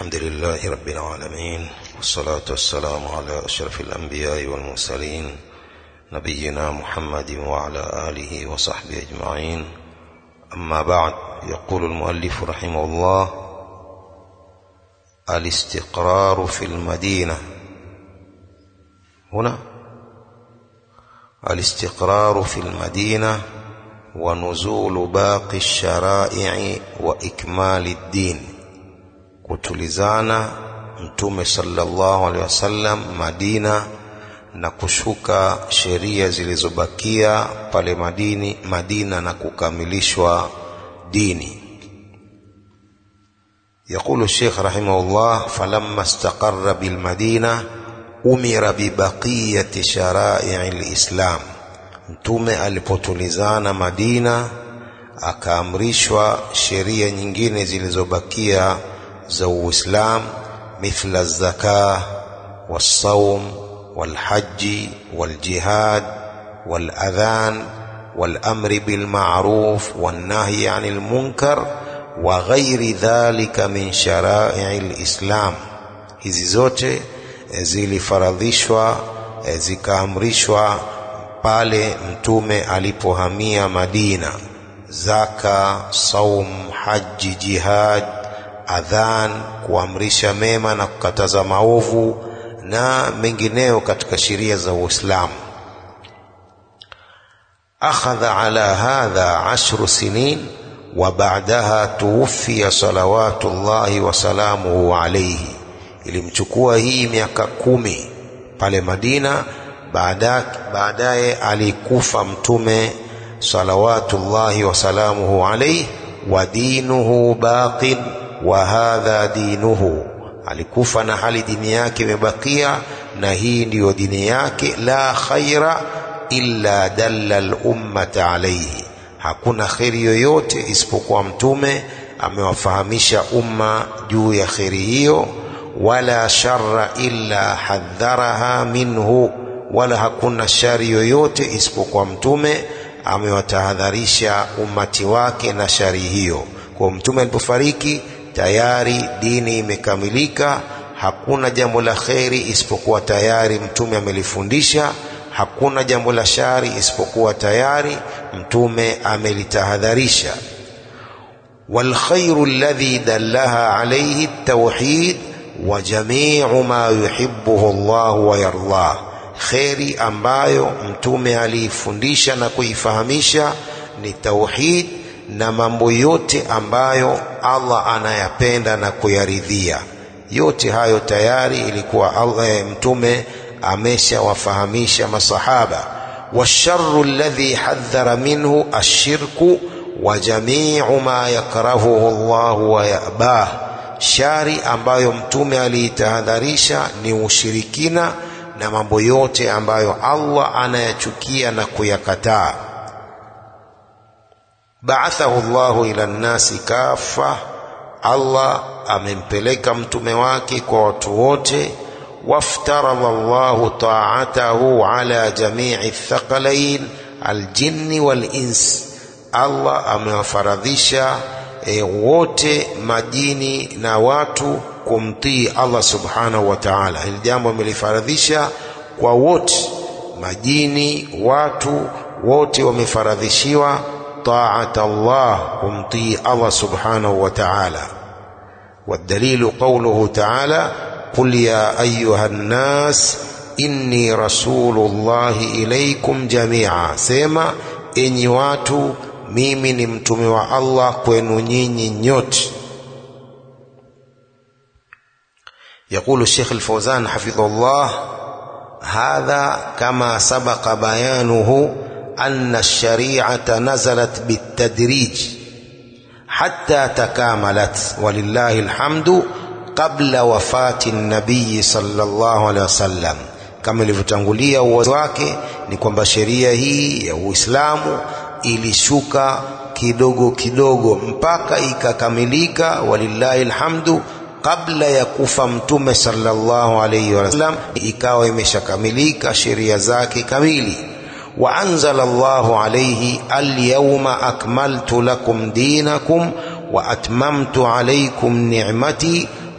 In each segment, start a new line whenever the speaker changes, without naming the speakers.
الحمد لله رب العالمين والصلاة والسلام على أشرف الأنبياء والمرسلين نبينا محمد وعلى آله وصحبه أجمعين أما بعد يقول المؤلف رحمه الله الاستقرار في المدينة هنا الاستقرار في المدينة ونزول باقي الشرائع وإكمال الدين kutulizana mtume sallallahu alaihi wasallam Madina na kushuka sheria zilizobakia pale Madini Madina na kukamilishwa dini يقول الشيخ رحمه الله فلما استقر بالمدينة أمر ببقية شرائع الإسلام mtume alipotulizana Madina akaamrishwa sheria nyingine zilizobakia za Uislamu mithla zaka والصوم والحج والجهاد والأذان والأمر بالمعروف والنهي عن المنكر وغير ذلك من شرائع الإسلام hizi zote zilifaradhishwa zikaamrishwa pale mtume alipohamia Madina zaka saum haji jihad adhan kuamrisha mema na kukataza maovu na mengineo katika sheria za Uislamu akhadha ala hadha ashru sinin wa ba'daha tuwfiya salawatullahi wa salamuhu alayhi ilimchukua hii miaka kumi pale Madina baadaye alikufa mtume salawatullahi wa salamuhu alayhi wa dinuhu baqin wa hadha dinuhu alikufa na hali dini yake imebakia na hii ndiyo dini yake la khaira illa dalla al-ummata alayhi hakuna kheri yoyote isipokuwa mtume amewafahamisha umma juu ya kheri hiyo wala sharra illa hadharaha minhu wala hakuna shari yoyote isipokuwa mtume amewatahadharisha ummati wake na shari hiyo kwa mtume alipofariki tayari dini imekamilika hakuna jambo la kheri isipokuwa tayari mtume amelifundisha hakuna jambo la shari isipokuwa tayari mtume amelitahadharisha والخير الذي دلها عليه التوحيد وجميع ما يحبه الله ويرضاه kheri ambayo mtume aliifundisha na kuifahamisha ni tauhid na mambo yote ambayo Allah anayapenda na kuyaridhia yote hayo tayari ilikuwa Allah, mtume ameshawafahamisha masahaba washarru alladhi hadhara minhu ashirku wa jamiu ma yakrahuhu Allah wa yabah shari ambayo mtume aliitahadharisha ni ushirikina na mambo yote ambayo Allah anayachukia na kuyakataa ba'athahu Allahu ila nnasi kafa Allah amempeleka mtume wake kwa watu wote waftaradha Allahu ta'atahu ala jami'i thaqalain aljinni wal ins Allah amewafaradhisha e, wote majini na watu kumtii Allah subhanahu wa ta'ala. Hili jambo amelifaradhisha kwa wote, majini, watu wote wamefaradhishiwa taat Allah, kumtii Allah subhanahu wa ta'ala. والدليل قوله تعالى قل يا أيها الناس إني رسول الله إليكم جميعا سيما إني واتو mimi ni mtume wa Allah kwenu nyinyi nyote يقول الشيخ الفوزان حفظه الله هذا كما سبق بيانه أن الشريعة نزلت بالتدريج حتى تكاملت ولله الحمد قبل وفاة النبي صلى الله عليه وسلم kama ilivyotangulia uwazi wake ni kwamba sheria hii ya Uislamu ilishuka kidogo kidogo mpaka ikakamilika walillahi alhamdu kabla ya kufa mtume sallallahu alayhi wasallam ikawa imeshakamilika sheria zake kamili wa anzala Allahu alayhi alyawma akmaltu lakum dinakum wa atmamtu alaykum ni'mati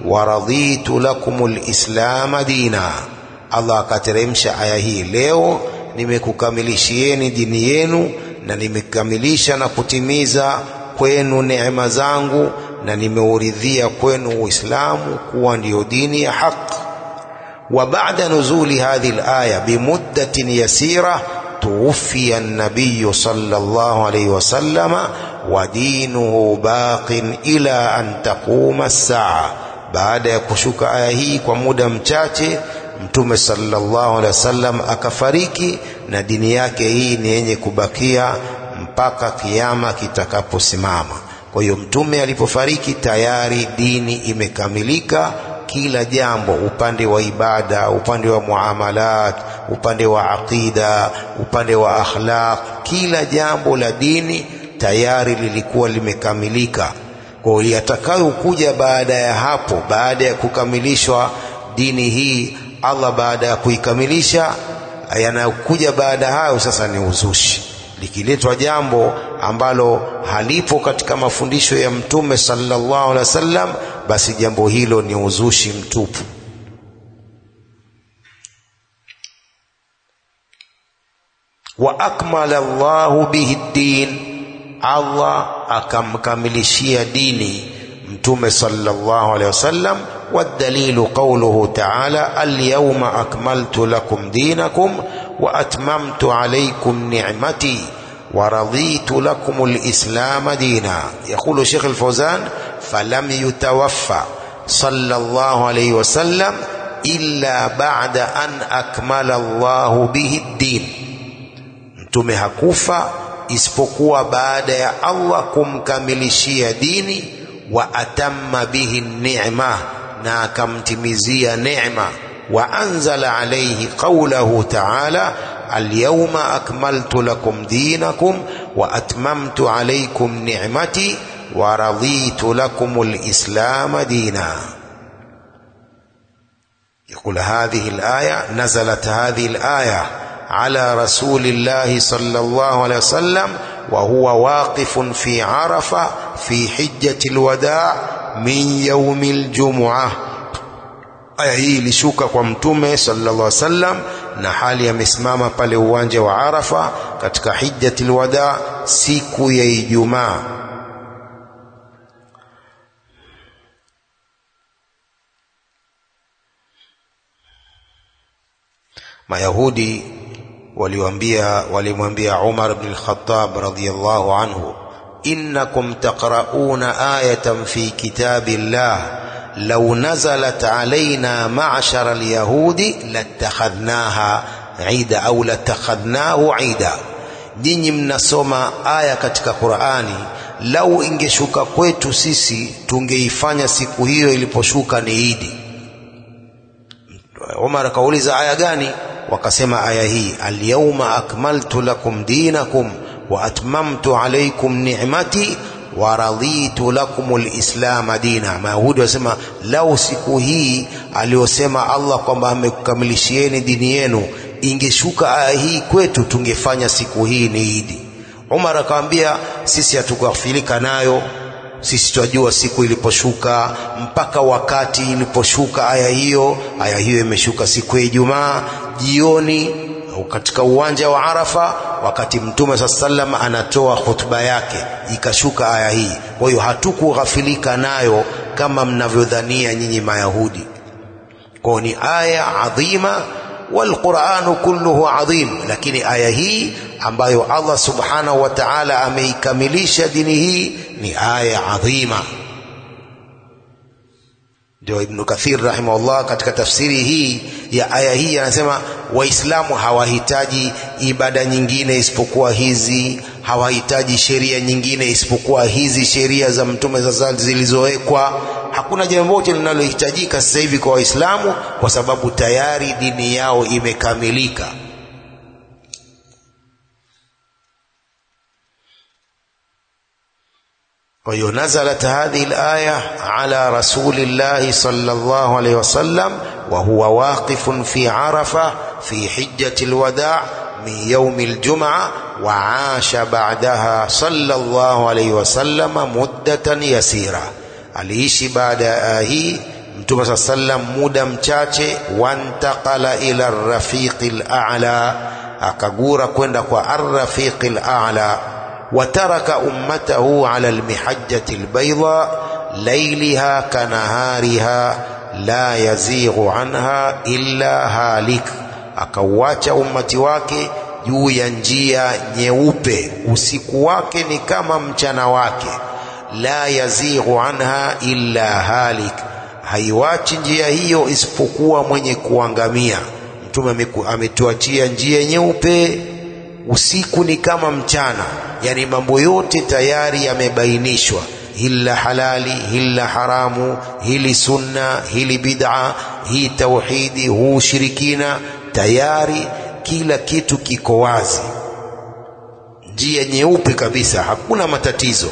waraditu lakum lislama dina. Allah akateremsha aya hii, leo nimekukamilishieni dini yenu na nimekamilisha na kutimiza kwenu neema zangu na nimeuridhia kwenu Uislamu kuwa ndiyo dini ya haki. Wa ba'da nuzuli hadhihi al-aya bimuddatin yasira tuwfiya an-nabiy sallallahu alayhi wasallama wa dinuhu baqin ila an taquma as-saa. Baada ya kushuka aya hii kwa muda mchache, Mtume sallallahu alaihi wasallam akafariki na dini yake hii ni yenye kubakia mpaka kiyama kitakaposimama. Kwa hiyo mtume alipofariki tayari dini imekamilika, kila jambo, upande wa ibada, upande wa muamalat, upande wa aqida, upande wa akhlaq, kila jambo la dini tayari lilikuwa limekamilika. Kwa hiyo yatakayokuja baada ya hapo, baada ya kukamilishwa dini hii, Allah baada ya kuikamilisha, yanayokuja baada hayo sasa ni uzushi likiletwa jambo ambalo halipo katika mafundisho ya mtume sallallahu alaihi wasallam, basi jambo hilo ni uzushi mtupu. wa akmala Allahu bihi din, Allah akamkamilishia dini mtume sallallahu alaihi wasallam. Wadalilu qawluhu ta'ala alyawma akmaltu lakum dinakum wa atmamtu alaykum ni'mati wa raditu lakum alislam dina. Yaqulu Sheikh al-Fawzan falam yutawaffa sallallahu alayhi wasallam illa ba'da an akmala Allahu bihi ad-din, mtume hakufa isipokuwa baada ya Allah kumkamilishia dini wa atamma bihi ni'ma, na akamtimizia neema. Wa anzala alayhi qawlahu ta'ala alyawma akmaltu lakum dinakum wa atmamtu alaykum ni'mati wa raditu lakum alislama dina. يقول هذه الآية نزلت هذه الآية على رسول الله صلى الله عليه وسلم وهو واقف في عرفة في حجة الوداع من يوم الجمعة aya hii ilishuka kwa mtume sallallahu alaihi wasallam na hali amesimama pale uwanja wa Arafa katika hijjatul wada siku ya Ijumaa. Mayahudi waliwaambia walimwambia Umar ibn al-Khattab radhiyallahu anhu, innakum taqrauna ayatan fi kitabillah law nazalat alaina ma'shara al-yahudi latakhadhnaha ida au latakhadhnahu ida, nyinyi mnasoma aya katika Qur'ani, lau ingeshuka kwetu sisi tungeifanya siku hiyo iliposhuka ni idi. Umar akauliza aya gani? wakasema aya hii alyawma akmaltu lakum dinakum wa atmamtu alaykum ni'mati wa raditu lakum alislama dina. Mayahudi wasema lau siku hii aliyosema Allah kwamba amekukamilishieni dini yenu ingeshuka aya hii kwetu tungefanya siku hii ni idi. Umar akamwambia sisi hatukughafilika nayo sisi twajua siku iliposhuka mpaka wakati iliposhuka aya hiyo. Aya hiyo imeshuka siku ya Ijumaa jioni katika uwanja wa Arafa, wakati Mtume saa sallam anatoa hotuba yake, ikashuka aya hii. Kwa hiyo hatukughafilika nayo kama mnavyodhania nyinyi Mayahudi. Kwa ni aya adhima, walquranu kulluhu adhim, lakini aya hii ambayo Allah subhanahu wa ta'ala ameikamilisha dini hii ni aya adhima. Ndio Ibn Kathir rahimahullah katika tafsiri hii ya aya hii anasema Waislamu hawahitaji ibada nyingine isipokuwa hizi, hawahitaji sheria nyingine isipokuwa hizi sheria za Mtume sasa zilizowekwa. Hakuna jambo lote linalohitajika sasa hivi kwa Waislamu kwa sababu tayari dini yao imekamilika. Kwa hiyo nazalat hadhihi alaya ala rasulillahi sallallahu alayhi wasallam wa huwa waqifun fi arafa fi hijjati alwada' min yawmi aljum'a wa asha ba'daha sallallahu alayhi wasallam muddatan yasira, aliishi baada ya aya hii mtume saa sallam muda mchache wantaqala ila rafiqi lala akagura kwenda kwa arrafiqi lala wataraka ummatahu ala lmihajjati lbaida lailiha kanahariha la yazighu anha illa halik akauacha ummati wake juu ya njia nyeupe usiku wake ni kama mchana wake la yazighu anha illa halik haiwachi njia hiyo isipokuwa mwenye kuangamia mtume ametuachia njia nyeupe usiku ni kama mchana yani mambo yote tayari yamebainishwa hili la halali hili la haramu hili sunna hili bid'a hii tauhidi huu ushirikina tayari kila kitu kiko wazi njia nyeupe kabisa hakuna matatizo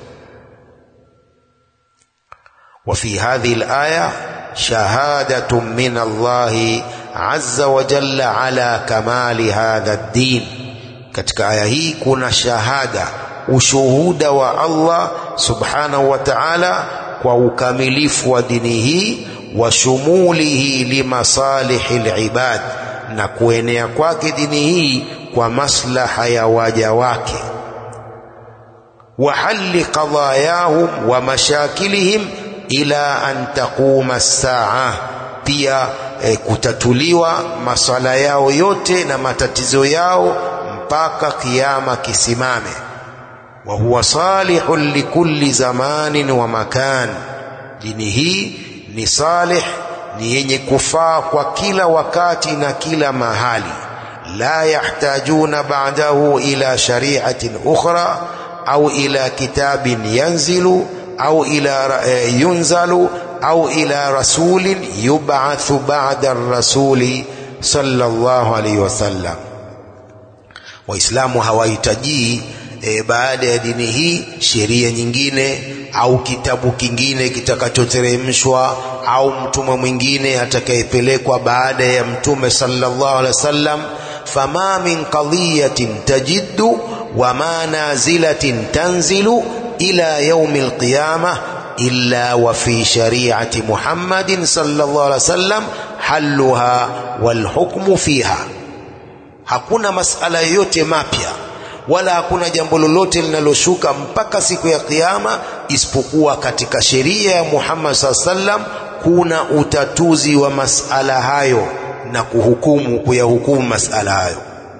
وفي هذه الآية شهادة من الله عز وجل على كمال هذا الدين katika aya hii kuna shahada ushuhuda wa Allah subhanahu wa ta'ala kwa ukamilifu wa dini hii wa shumulihi limasalihi libad na kuenea kwake dini hii kwa maslaha ya waja wake wa halli qadayahum wa mashakilihim ila an taquma as-saa pia e, kutatuliwa maswala yao yote na matatizo yao mpaka kiyama kisimame wa huwa salihun likulli zamanin wa makan dini hii ni salih ni yenye kufaa kwa kila wakati na kila mahali la yahtajuna ba'dahu ila shari'atin ukhra au ila kitabin yanzilu au ila yunzalu au ila rasulin yub'athu ba'da ar-rasuli sallallahu alayhi wasallam waislamu hawahitaji e, baada ya dini hii sheria nyingine au kitabu kingine kitakachoteremshwa au mtume mwingine atakayepelekwa baada ya mtume sallallahu alaihi wasallam fama min qadiyatin tajiddu wama nazilatin tanzilu ila yaumi alqiyamah illa wa fi shari'ati Muhammadin sallallahu alaihi wasallam halluha wal hukmu fiha hakuna masala yoyote mapya wala hakuna jambo lolote linaloshuka mpaka siku ya kiyama isipokuwa katika sheria ya Muhammad sallallahu alaihi wasallam kuna utatuzi wa masala hayo na kuhukumu kuyahukumu masala hayo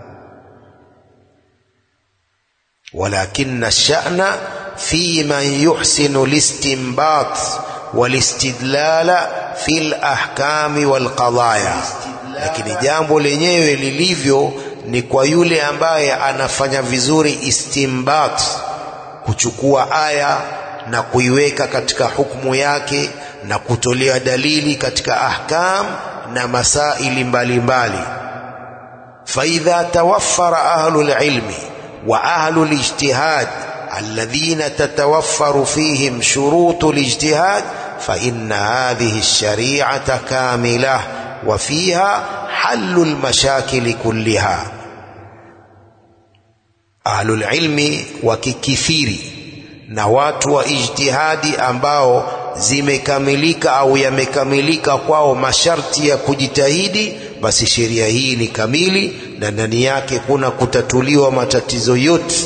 walakinna sha'na في من يحسن الاستنباط والاستدلال في الأحكام والقضايا lakini jambo lenyewe lilivyo ni kwa yule ambaye anafanya vizuri istimbat kuchukua aya na kuiweka katika hukumu yake na kutolea dalili katika ahkam na masaili mbalimbali faidha tawaffara ahlul ilmi wa ahlul ijtihad الذين تتوفر فيهم شروط الاجتهاد فإن هذه الشريعة كاملة وفيها حل المشاكل كلها أهل العلم وككثير na watu wa ijtihadi ambao zimekamilika au yamekamilika kwao masharti ya kujitahidi basi sheria hii ni kamili na ndani yake kuna kutatuliwa matatizo yote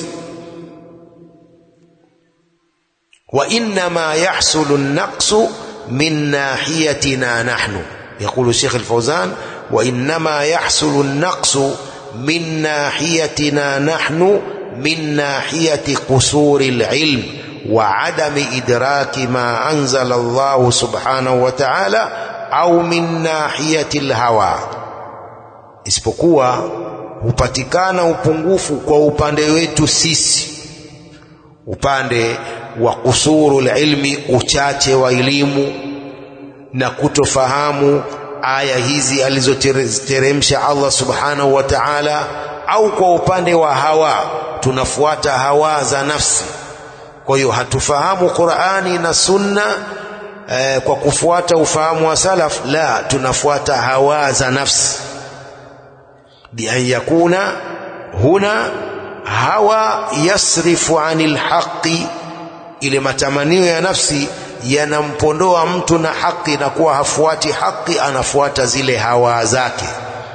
وإنما يحصل النقص من ناحيتنا نحن يقول الشيخ الفوزان وإنما يحصل النقص من ناحيتنا نحن من ناحية قصور العلم وعدم إدراك ما أنزل الله سبحانه وتعالى أو من ناحية الهوى isipokuwa hupatikana upungufu kwa upande wetu sisi upande wa kusuru ilmi uchache wa elimu na kutofahamu aya hizi alizoteremsha Allah subhanahu wa ta'ala au kwa upande wa hawa tunafuata hawa za nafsi kwa hiyo hatufahamu Qur'ani na Sunna eh, kwa kufuata ufahamu wa salaf la tunafuata hawa za nafsi bi an yakuna huna hawa yasrifu anil haqi ile matamanio ya nafsi yanampondoa mtu na haki na kuwa hafuati haki anafuata zile hawa zake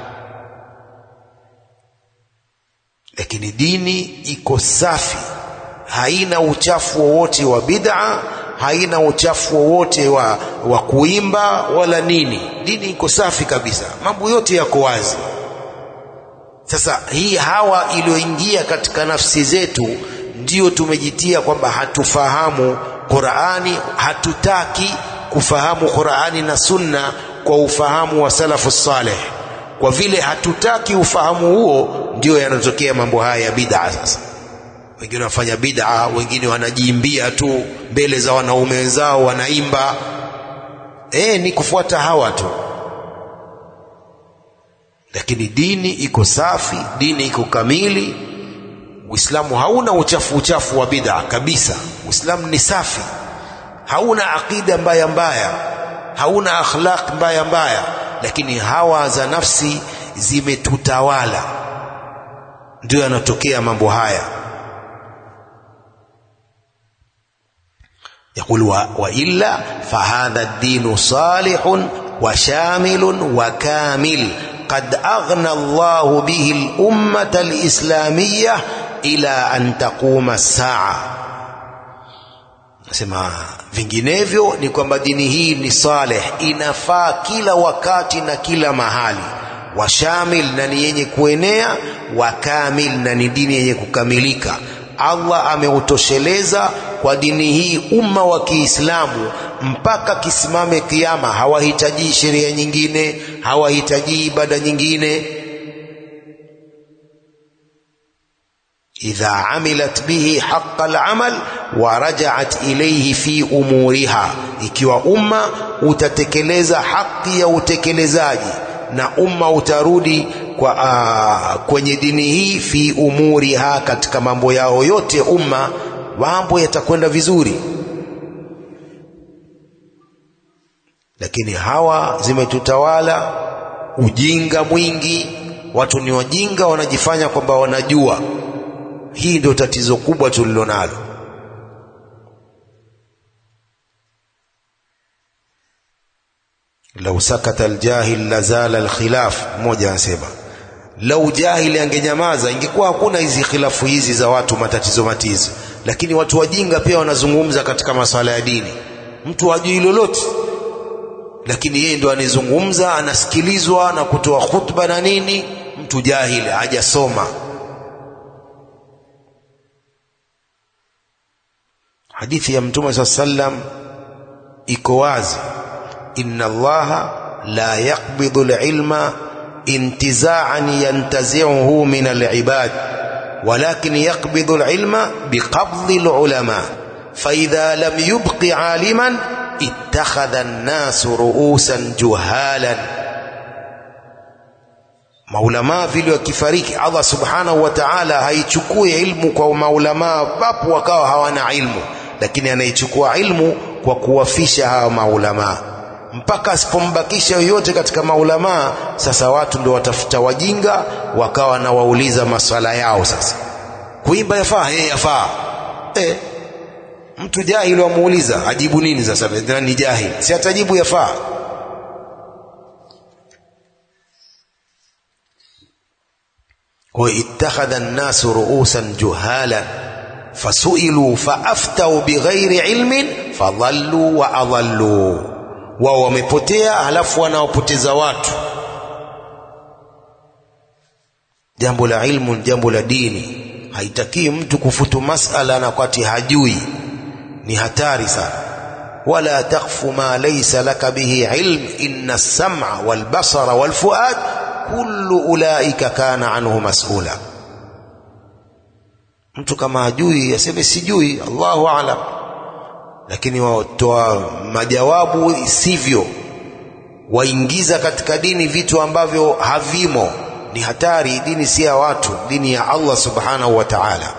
lakini dini iko safi haina uchafu wowote wa bid'a haina uchafu wowote wa, wa kuimba wala nini dini iko safi kabisa mambo yote yako wazi sasa hii hawa iliyoingia katika nafsi zetu ndiyo tumejitia kwamba hatufahamu Qur'ani hatutaki kufahamu Qur'ani na Sunna kwa ufahamu wa salafu saleh kwa vile hatutaki ufahamu huo ndio yanatokea mambo haya ya bid'a sasa wengine wanafanya bid'a wengine wanajiimbia tu mbele za wanaume wenzao wanaimba eh ni kufuata hawa tu lakini dini iko safi dini iko kamili uislamu hauna uchafu uchafu wa bid'a kabisa uislamu ni safi hauna aqida mbaya mbaya hauna akhlaq mbaya mbaya lakini hawa za nafsi zimetutawala ndio yanatokea mambo haya يقول وإلا فهذا الدين صالح وشامل وكامل قد أغنى الله به الأمة الإسلامية إلى أن تقوم الساعة nasema vinginevyo ni kwamba dini hii ni saleh inafaa kila wakati na kila mahali washamil na ni yenye kuenea wakamil na ni dini yenye kukamilika Allah ameutosheleza kwa dini hii umma wa Kiislamu mpaka kisimame kiyama. Hawahitaji sheria nyingine, hawahitaji ibada nyingine. idha amilat bihi haqqa al-amal wa raja'at ilayhi fi umuriha, ikiwa umma utatekeleza haki ya utekelezaji na umma utarudi kwa, uh, kwenye dini hii fi umuriha, katika mambo yao yote umma mambo yatakwenda vizuri. Lakini hawa zimetutawala, ujinga mwingi, watu ni wajinga, wanajifanya kwamba wanajua. Hii ndio tatizo kubwa tulilonalo. lau sakata aljahil lazala alkhilaf, mmoja anasema lau jahili angenyamaza ingekuwa hakuna hizi khilafu hizi za watu matatizo matizo. Lakini watu wajinga pia wanazungumza katika masuala ya dini. Mtu hajui lolote, lakini yeye ndo anizungumza, anasikilizwa na kutoa khutba na nini. Mtu jahili hajasoma. Hadithi ya Mtume saa sallam iko wazi, inna Allaha la yaqbidhu alilma intizaan yantazi'uhu min alibad walakin yaqbidhu alilma biqabdhi alulama faidha lam yubqi aliman ittakhadha an-nasu ru'usan juhalan. Maulamaa vile wakifariki, Allah subhanahu wa ta'ala haichukui ilmu kwa maulamaa papo wakawa hawana ilmu, lakini anaichukua ilmu kwa kuwafisha hawa maulamaa mpaka asipombakisha yoyote katika maulamaa. Sasa watu ndio watafuta wajinga, wakawa na wauliza maswala yao. Sasa kuimba yafaa? Hey, yafaa. Eh, mtu jahili wamuuliza ajibu nini? Sasa ni jahili, si atajibu yafaa. Kwa ittakhadha an-nasu ru'usan juhalan fasuilu faaftau bighairi ilmin fadhallu wa adhallu wao wamepotea, halafu wanaopoteza watu. Jambo la ilmu ni jambo la dini, haitakii mtu kufutu masala na wakati hajui, ni hatari sana. wala takfu ma laysa laka bihi ilm inna as-sam'a wal basara wal fuad kullu ulaika kana anhu mas'ula. Mtu kama hajui aseme sijui, Allahu a'lam lakini watoa majawabu isivyo, waingiza katika dini vitu ambavyo havimo, ni hatari. Dini si ya watu, dini ya Allah subhanahu wa ta'ala.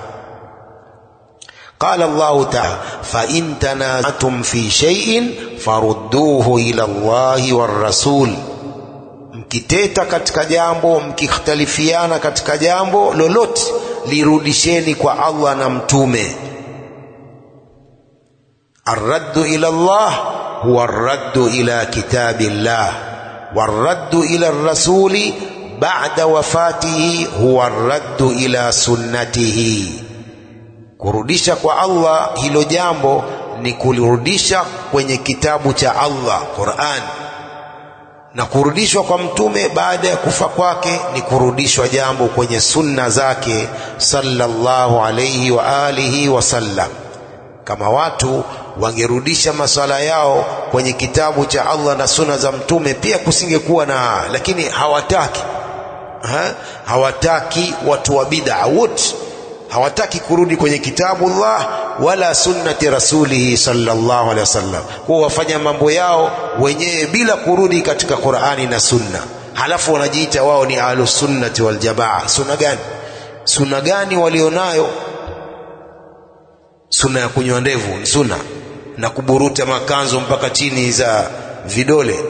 Qala Allahu ta'ala, fa in tanazatum fi shay'in farudduhu ila Allahi war rasul, mkiteta katika jambo, mkikhtalifiana katika jambo lolote, lirudisheni kwa Allah na mtume arraddu ila Allah huwa arraddu ila kitabillah warraddu ila rasuli ba'da wafatihi huwa arraddu ila sunnatihi kurudisha kwa Allah hilo jambo ni kulirudisha kwenye kitabu cha Allah Qur'an na kurudishwa kwa mtume baada ya kufa kwake ni kurudishwa jambo kwenye sunna zake sallallahu alayhi wa alihi wasallam kama watu wangerudisha maswala yao kwenye kitabu cha Allah na sunna za mtume pia kusingekuwa na lakini hawataki ha? hawataki watu wa bid'a wote hawataki kurudi kwenye kitabu Allah wala sunnati rasulihi sallallahu alaihi wasallam kwa wafanya mambo yao wenyewe bila kurudi katika Qur'ani na sunna halafu wanajiita wao ni ahlus sunnati wal jamaa sunna gani sunna gani walionayo sunna ya kunywa ndevu ni sunna na kuburuta makanzo mpaka chini za vidole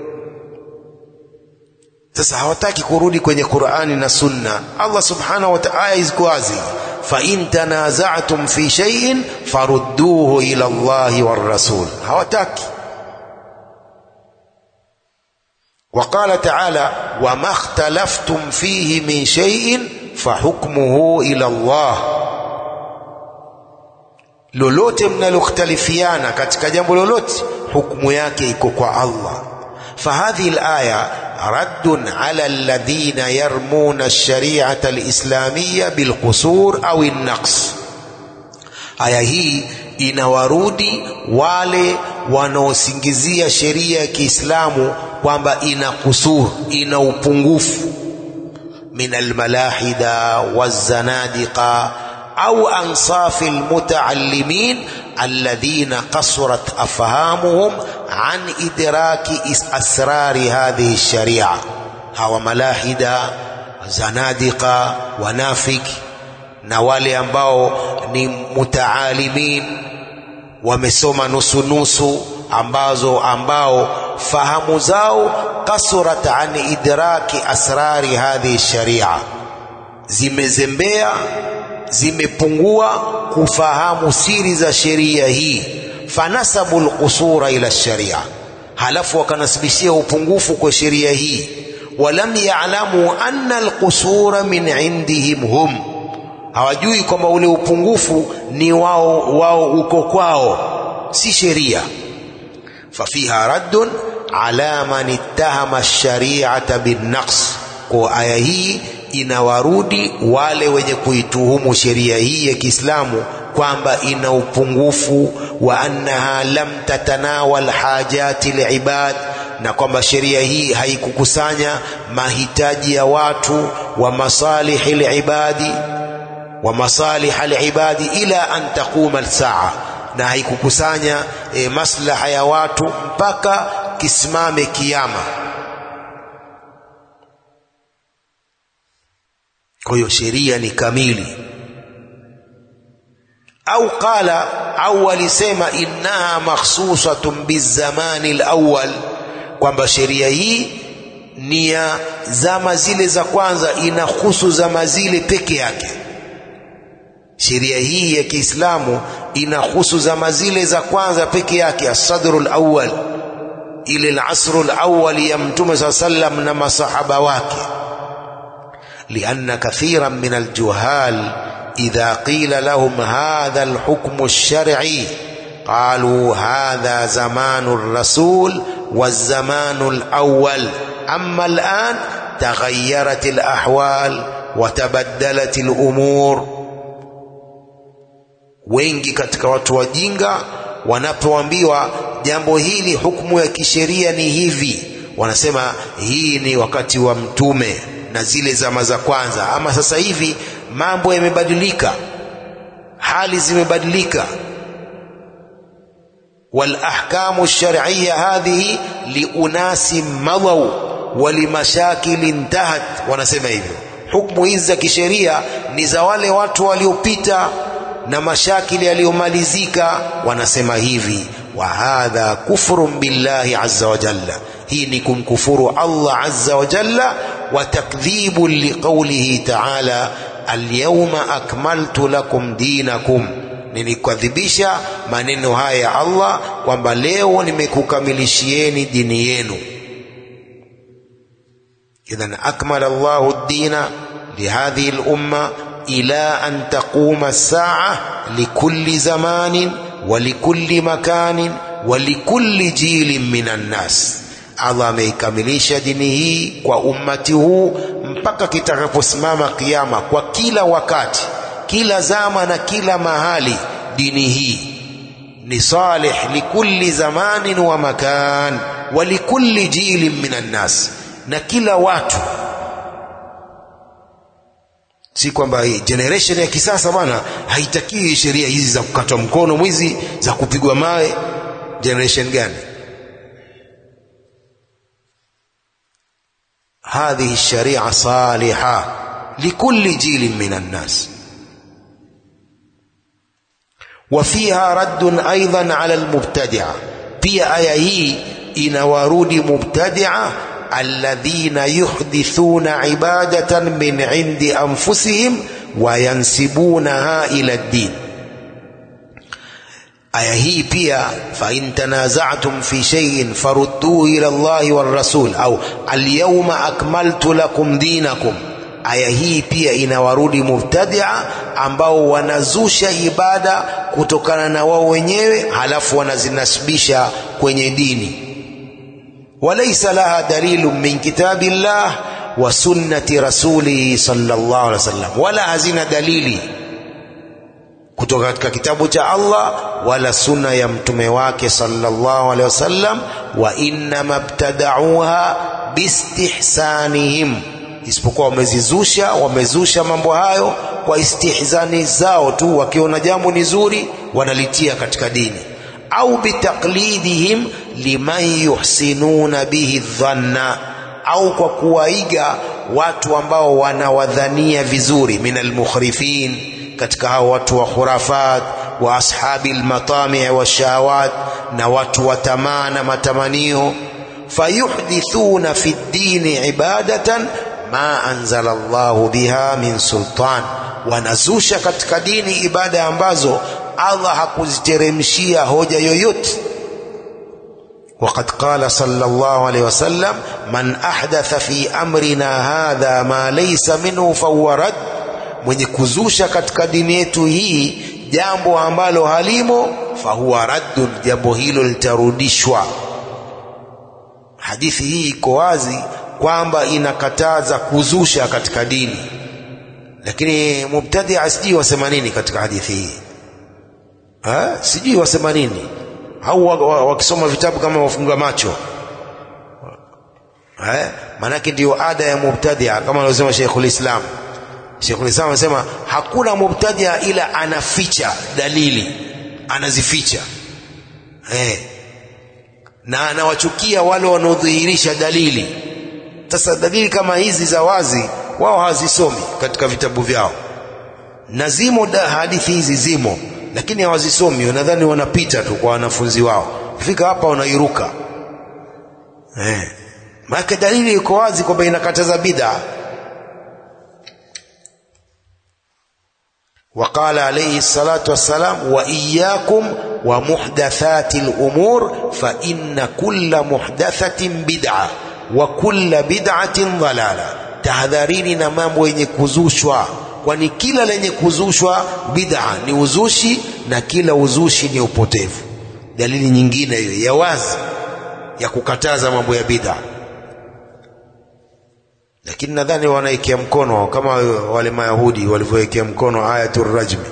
sasa hawataki kurudi kwenye Qur'ani na sunna Allah subhanahu wa ta'ala iko wazi fa in tanaza'tum fi shay'in farudduhu ila Allahi war rasul hawataki وقال تعالى وما اختلفتم فيه من شيء فحكمه إلى الله lolote mnalokhtalifiana katika jambo lolote hukumu yake iko kwa Allah فهذه الآية رد على الذين يرمون الشريعة الإسلامية بالقصور أو النقص aya hii inawarudi wale wanaosingizia sheria ya Kiislamu kwamba ina kusur, ina upungufu min almalahida wazanadiqa au ansafi almutaallimin alladhina qasurat afhamuhum an idraki asrari hadhihi sharia, hawa malahida, zanadiqa, wanafiki na wale ambao ni mutaalimin wamesoma nusu nusu ambazo ambao fahamu zao kasurat an idraki asrari hadhihi sharia, zimezembea zimepungua kufahamu siri za sheria hii. Fanasabu lqusura ila sharia, halafu wakanasibishia upungufu kwa sheria hii. Walam yalamu anna alqusura min indihim hum hawajui kwamba ule upungufu ni wao wao uko kwao, si sheria. Fafiha raddun ala man ittahama shari'ata binnaqs, kwa aya hii inawarudi wale wenye kuituhumu sheria hii ya Kiislamu kwamba ina upungufu, wa annaha lam tatanawal hajati libad, na kwamba sheria hii haikukusanya mahitaji ya watu wa masalihi libadi wa masalih alibadi ila an taquma alsaa, na haikukusanya e, maslaha ya watu mpaka kisimame kiyama. Kwa hiyo sheria ni kamili. Au qala au walisema innaha makhsusatun bizamani alawwal, kwamba sheria hii ni ya zama zile za kwanza, inahusu zama zile peke yake sheria hii ya Kiislamu inahusu zama zile za kwanza peke yake, asadru lawal, ile lasru lawali ya Mtume saa sallam na masahaba wake. lianna kathiran min aljuhal idha qila lahum hadha alhukmu lsharci qalu hadha zamanu rasul wazamanu lawal ama alan taghayyarat alahwal watabaddalat alumur wengi katika watu wajinga wanapoambiwa jambo hili hukumu ya kisheria ni hivi, wanasema hii ni wakati wa mtume na zile zama za kwanza, ama sasa hivi mambo yamebadilika, hali zimebadilika. wal ahkamu shar'iyya hadhihi liunasi madhaw wa limashakili intahat, wanasema hivyo. Hukumu hizi za kisheria ni za wale watu waliopita na mashakili yaliyomalizika. Wanasema hivi, wa hadha kufrun billahi azza wa jalla, hii ni kumkufuru Allah azza wa jalla, wa takdhibu liqaulihi ta'ala alyawma akmaltu lakum dinakum, nilikadhibisha maneno haya ya Allah kwamba leo nimekukamilishieni dini yenu. Idhan akmala Allahu ad-dina lihadhihi al-umma ila an taquma as-sa'a likulli zamanin wa likulli makanin wa likulli jilin minan nas. Allah ameikamilisha dini hii kwa ummati huu mpaka kitakaposimama kiyama, kwa kila wakati, kila zama na kila mahali. Dini hii ni salih likulli zamanin wa makan wa likulli jilin minan nas, na kila watu. Si kwamba hii generation ya kisasa bwana haitakiwi sheria hizi za kukatwa mkono mwizi, za kupigwa mawe. Generation gani? هذه الشريعة صالحة لكل جيل من الناس وفيها رد أيضا على المبتدعة pia aya hii inawarudi mubtadia alladhina yuhdithuna ibadatan min indi anfusihim wayansibunaha ila ddin aya hii pia fa in tanaza'tum fi shay'in farudduhu ila Allahi war rasul au alyawma akmaltu lakum dinakum aya hii pia inawarudi mubtadia ambao wanazusha ibada kutokana na wao wenyewe halafu wanazinasibisha kwenye dini walaysa laha dalilu min kitabillah wa sunnati rasulihi sallallahu alaihi wasallam wala hazina dalili kutoka katika kitabu cha Allah wala sunna ya mtume wake sallallahu alaihi wasallam wa inna mabtadauha bistihsanihim isipokuwa wamezizusha wamezusha mambo hayo kwa istihzani zao tu wakiona jambo ni zuri wanalitia katika dini au bitaklidihim liman yuhsinuna bihi dhanna au kwa kuwaiga watu ambao wanawadhania vizuri min almukhrifin katika hao watu wa khurafat wa ashabi almatami' washahawat na watu wa tamaa na matamanio fayuhdithuna fi ddini ibadatan ma anzala Allahu biha min sultan, wanazusha katika dini ibada ambazo Allah hakuziteremshia hoja yoyote. Waqad qala sallallahu alayhi wasallam man ahdatha fi amrina hadha ma laysa minhu fahuwa rad, mwenye kuzusha katika dini yetu hii jambo ambalo halimo, fahuwa raddun, jambo hilo litarudishwa. Hadithi hii iko wazi kwamba inakataza kuzusha katika dini, lakini mubtadia sijui wasema nini katika hadithi hii ha? Sijui wasema nini, au wakisoma vitabu kama wafunga macho ha? Maanake ndiyo ada ya mubtadia kama alivyosema Sheikhul Islam. Sheikhul Islam anasema hakuna mubtadia ila anaficha dalili, anazificha eh, na anawachukia wale wanaodhihirisha dalili sasa dalili kama hizi za wazi wao hawazisomi katika vitabu vyao, na zimo hadithi hizi zimo, lakini hawazisomi. Wanadhani wanapita tu kwa wanafunzi wao, kufika hapa wanairuka eh. Maana dalili iko wazi kwamba inakataza bid'a. Waqala alayhi salatu wassalam, wa iyyakum wa muhdathati al-umur fa inna kulla muhdathatin bid'a wa kulla bid'atin dhalala, tahadharini na mambo yenye kuzushwa, kwani kila lenye kuzushwa bid'a ni uzushi na kila uzushi ni upotevu. Dalili nyingine hiyo ya wazi ya kukataza mambo ya bid'a, lakini nadhani wanaekea mkono kama wale Mayahudi walivyowekea mkono ayatul rajmi.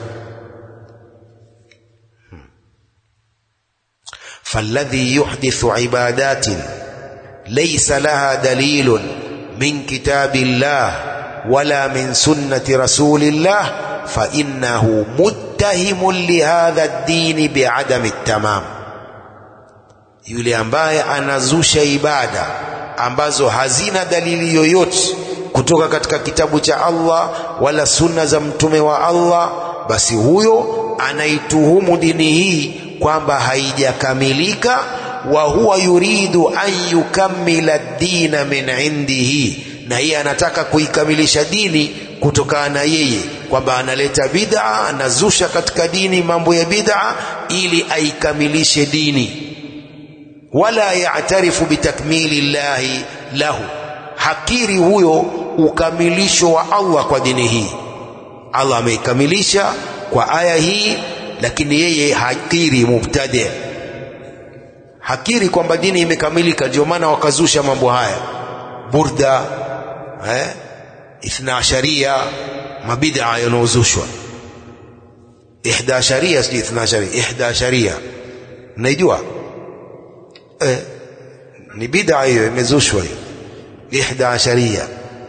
falladhi yuhdithu ibadatin ليس لها دليل من كتاب الله ولا من سنة رسول الله فإنه متهم لهذا الدين بعدم التمام yule ambaye anazusha ibada ambazo hazina dalili yoyote kutoka katika kitabu cha Allah wala sunna za mtume wa Allah, basi huyo anaituhumu dini hii kwamba haijakamilika wa huwa yuridu an yukammila dina min indihi, na yeye anataka kuikamilisha dini kutokana na yeye, kwamba analeta bid'a anazusha katika dini mambo ya bid'a ili aikamilishe dini wala ya'tarifu bitakmili llahi lahu hakiri huyo ukamilisho wa Allah kwa dini hii Allah ameikamilisha kwa aya hii lakini yeye hakiri mubtadi hakiri kwamba dini imekamilika ndio maana wakazusha mambo haya burda eh ithna asharia mabid'a yanaozushwa ihda sharia sijui ithna sharia ihda sharia mnaijua eh ni bid'a hiyo imezushwa hiyo ihda sharia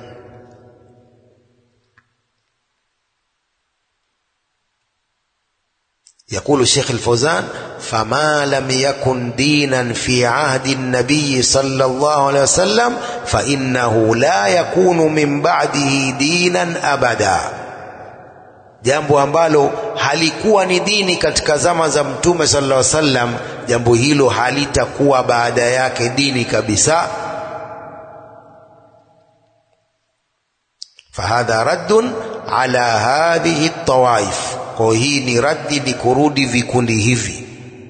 يقول الشيخ الفوزان فما لم يكن دينا في عهد النبي صلى الله عليه وسلم فإنه لا يكون من بعده دينا أبدا jambo ambalo halikuwa ni dini katika zama za mtume sallallahu alaihi wasallam jambo hilo halitakuwa baada yake dini kabisa fahadha raddun ala hadhihi tawaif kwa hii ni raddi ni kurudi vikundi hivi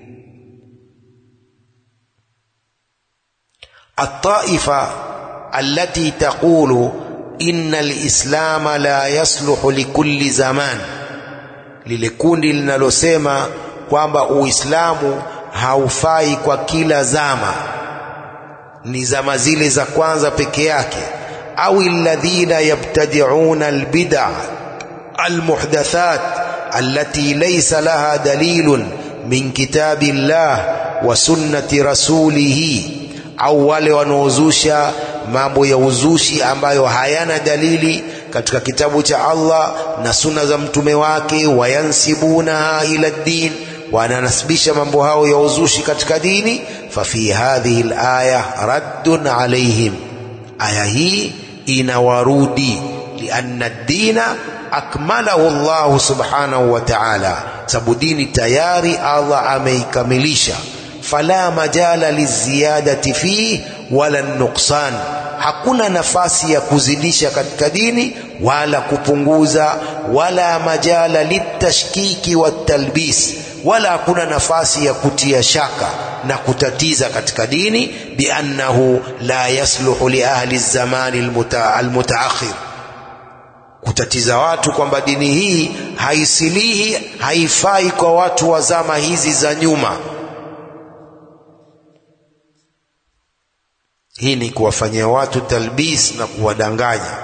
الطائفة التي تقول إن الإسلام لا يصلح لكل زمان lile kundi linalosema kwamba uislamu haufai kwa kila zama ni zama zile za kwanza peke yake au alladhina yabtadi'una albid'a almuhdathat التي ليس لها دليل من كتاب الله وسنة رسوله au wale wanaozusha mambo ya uzushi ambayo hayana dalili katika kitabu cha Allah na sunna za mtume wake wayansibunaha ila din wananasibisha mambo hao ya uzushi katika dini fafi hadhihi alaya raddun alaihim aya hii inawarudi lianna dina akmalahu Allah subhanahu wa ta'ala, sababu dini tayari Allah ameikamilisha. Fala majala liziyadati fihi wala nuksan, hakuna nafasi ya kuzidisha katika dini wala kupunguza, wala majala litashkiki watalbis, wala hakuna nafasi ya kutia shaka na kutatiza katika dini, biannahu la yasluhu li ahli zamani almutaakhir kutatiza watu kwamba dini hii haisilihi, haifai kwa watu wa zama hizi za nyuma. Hii ni kuwafanyia watu talbis na kuwadanganya.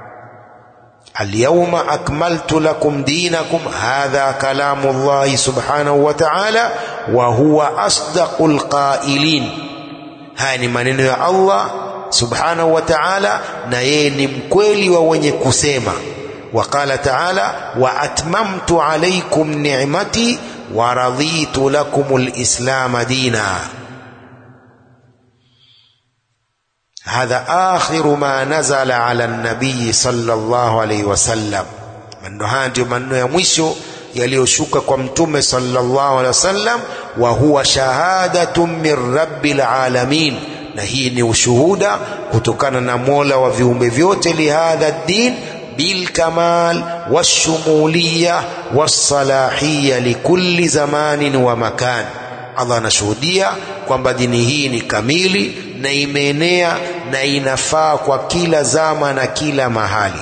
Alyawma akmaltu lakum dinakum, hadha kalamu Allahi subhanahu wa ta'ala, wa huwa asdaqul qailin. Haya ni maneno ya Allah subhanahu wa ta'ala, na yeye ni mkweli wa wenye kusema. Waqala ta'ala, wa atmamtu alaykum ni'mati wa raditu lakum lislama dina. Hadha akhiru ma nazala ala nabiyi sallallahu alayhi wasallam. Maneno haya ndiyo maneno ya mwisho yaliyoshuka kwa mtume sallallahu alayhi wasallam, wa huwa shahadatun min rabbil alamin na hii ni ushuhuda kutokana na Mola wa viumbe vyote, lihadha din bilkamal washumuliya wassalahiya likulli zamanin wa makan. Allah anashuhudia kwamba dini hii ni kamili na imeenea na inafaa kwa kila zama na kila mahali.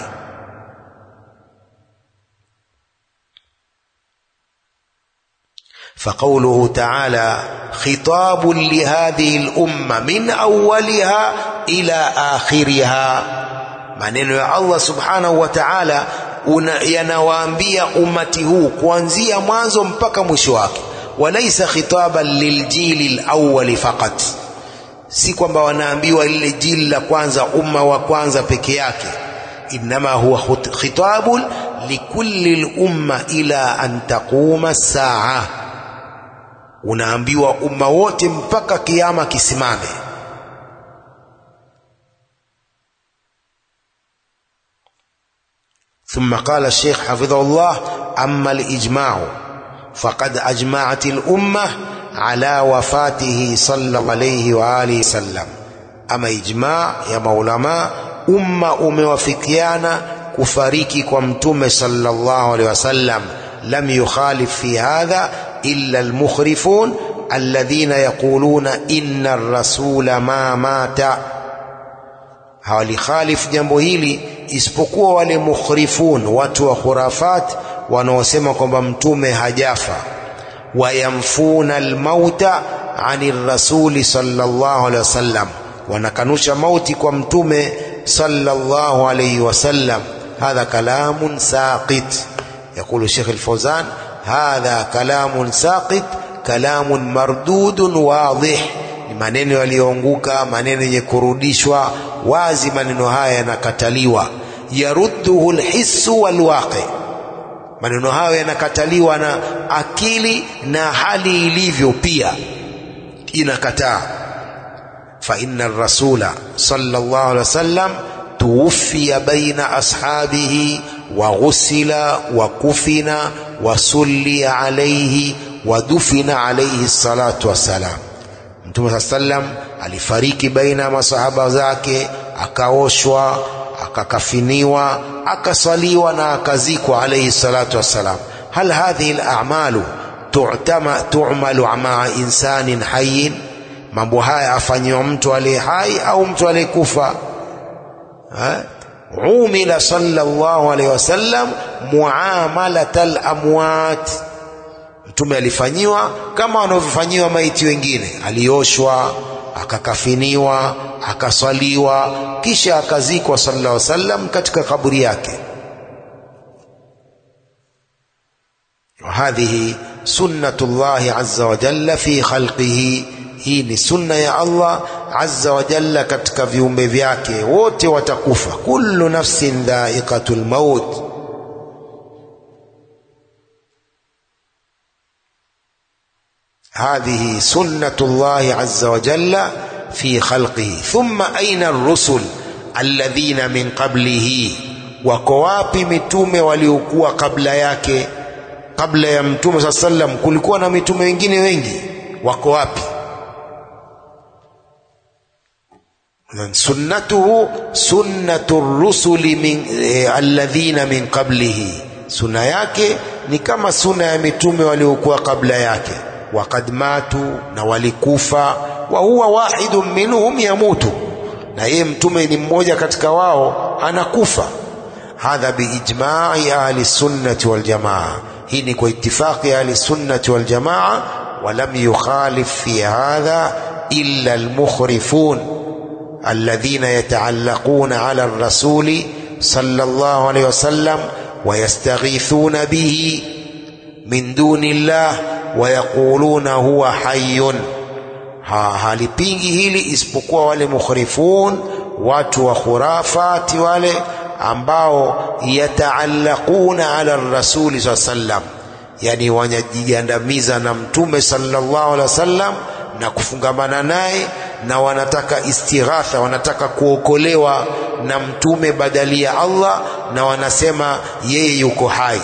فقوله تعالى خطاب لهذه الأمة من أولها إلى آخرها maneno ya Allah subhanahu wa ta'ala yanawaambia umati huu kuanzia mwanzo mpaka mwisho wake walaisa khitaban liljili alawwali faqat si kwamba wanaambiwa lile jili la kwanza umma wa kwanza peke yake inma huwa khitabun likulli lumma ila an taquma saa unaambiwa umma wote mpaka kiama kisimame. ثم قال الشيخ حفظه الله أما الإجماع فقد أجمعت الأمة على وفاته صلى عليه وآله وسلم أما إجماع يا مولما أمة أموافقيانا kufariki kwa mtume sallallahu alaihi wasallam lam yukhalif fi hadha illa almukhrifun alladhina yaquluna inna ar-rasula ma mata hawalikhalifu jambo hili isipokuwa wale mukhrifun watu wa khurafat wanaosema kwamba mtume hajafa wayamfuna almauta ani rasuli sallallahu alaihi wasallam wanakanusha mauti kwa mtume sallallahu alaihi wasallam hadha kalamun saqit يقول الشيخ الفوزان هذا كلام ساقط كلام مردود واضح ni maneno yaliyoanguka maneno yenye kurudishwa wazi maneno haya yanakataliwa yarudduhu lhissu walwaqi maneno hayo yanakataliwa na akili na hali ilivyo pia inakataa fa inna rasula sallallahu alaihi wasallam tuwfiya baina ashabihi wa ghusila wa kufina wa sulliya alayhi wa dufina alayhi salatu wassalam Mtume saa sallam alifariki baina ya masahaba zake, akaoshwa, akakafiniwa, akasaliwa na akazikwa alayhi salatu wassalam. Hal hadhihi al-a'malu tu'malu maa insanin hayyin, mambo haya afanyiwa mtu aliye hai au mtu aliyekufa? Umila sallallahu alayhi wasallam muamalat al-amwat Mtume alifanyiwa kama wanavyofanyiwa maiti wengine, alioshwa, akakafiniwa, akaswaliwa, kisha akazikwa sallallahu alaihi wasallam katika kaburi yake. Hadhihi sunnatullahi azza wa jalla fi khalqihi, hii ni sunna ya Allah azza wa jalla katika viumbe vyake, wote watakufa. Kullu nafsin dha'iqatul maut هذه سنة الله عز وجل في خلقه ثم أين الرسل الذين من قبله wako wapi mitume waliokuwa kabla yake kabla ya mtume saa sallam kulikuwa na mitume wengine wengi wako wapi sunnatuhu sunnatu rusuli min, eh, alladhina min qablihi sunna yake ni kama sunna ya mitume waliokuwa kabla yake waqad matu na walikufa wa huwa wahidun minhum yamutu na yeye mtume ni mmoja katika wao anakufa hadha biijma'i ahli sunnati wal jamaa hii ni kwa itifaqi ahli sunnati wal jamaa ولم يخالف في هذا إلا المخرفون الذين يتعلقون على الرسول صلى الله عليه وسلم ويستغيثون به من دون الله ويقولون هو حي halipingi hili isipokuwa wale mukhrifun watu wa khurafati wale ambao yataallaquna ala rasuli saa sallam yani wanajigandamiza na mtume sallallahu alaihi wasallam na kufungamana naye na wanataka istighatha wanataka kuokolewa na mtume badali ya Allah na wanasema yeye yuko hai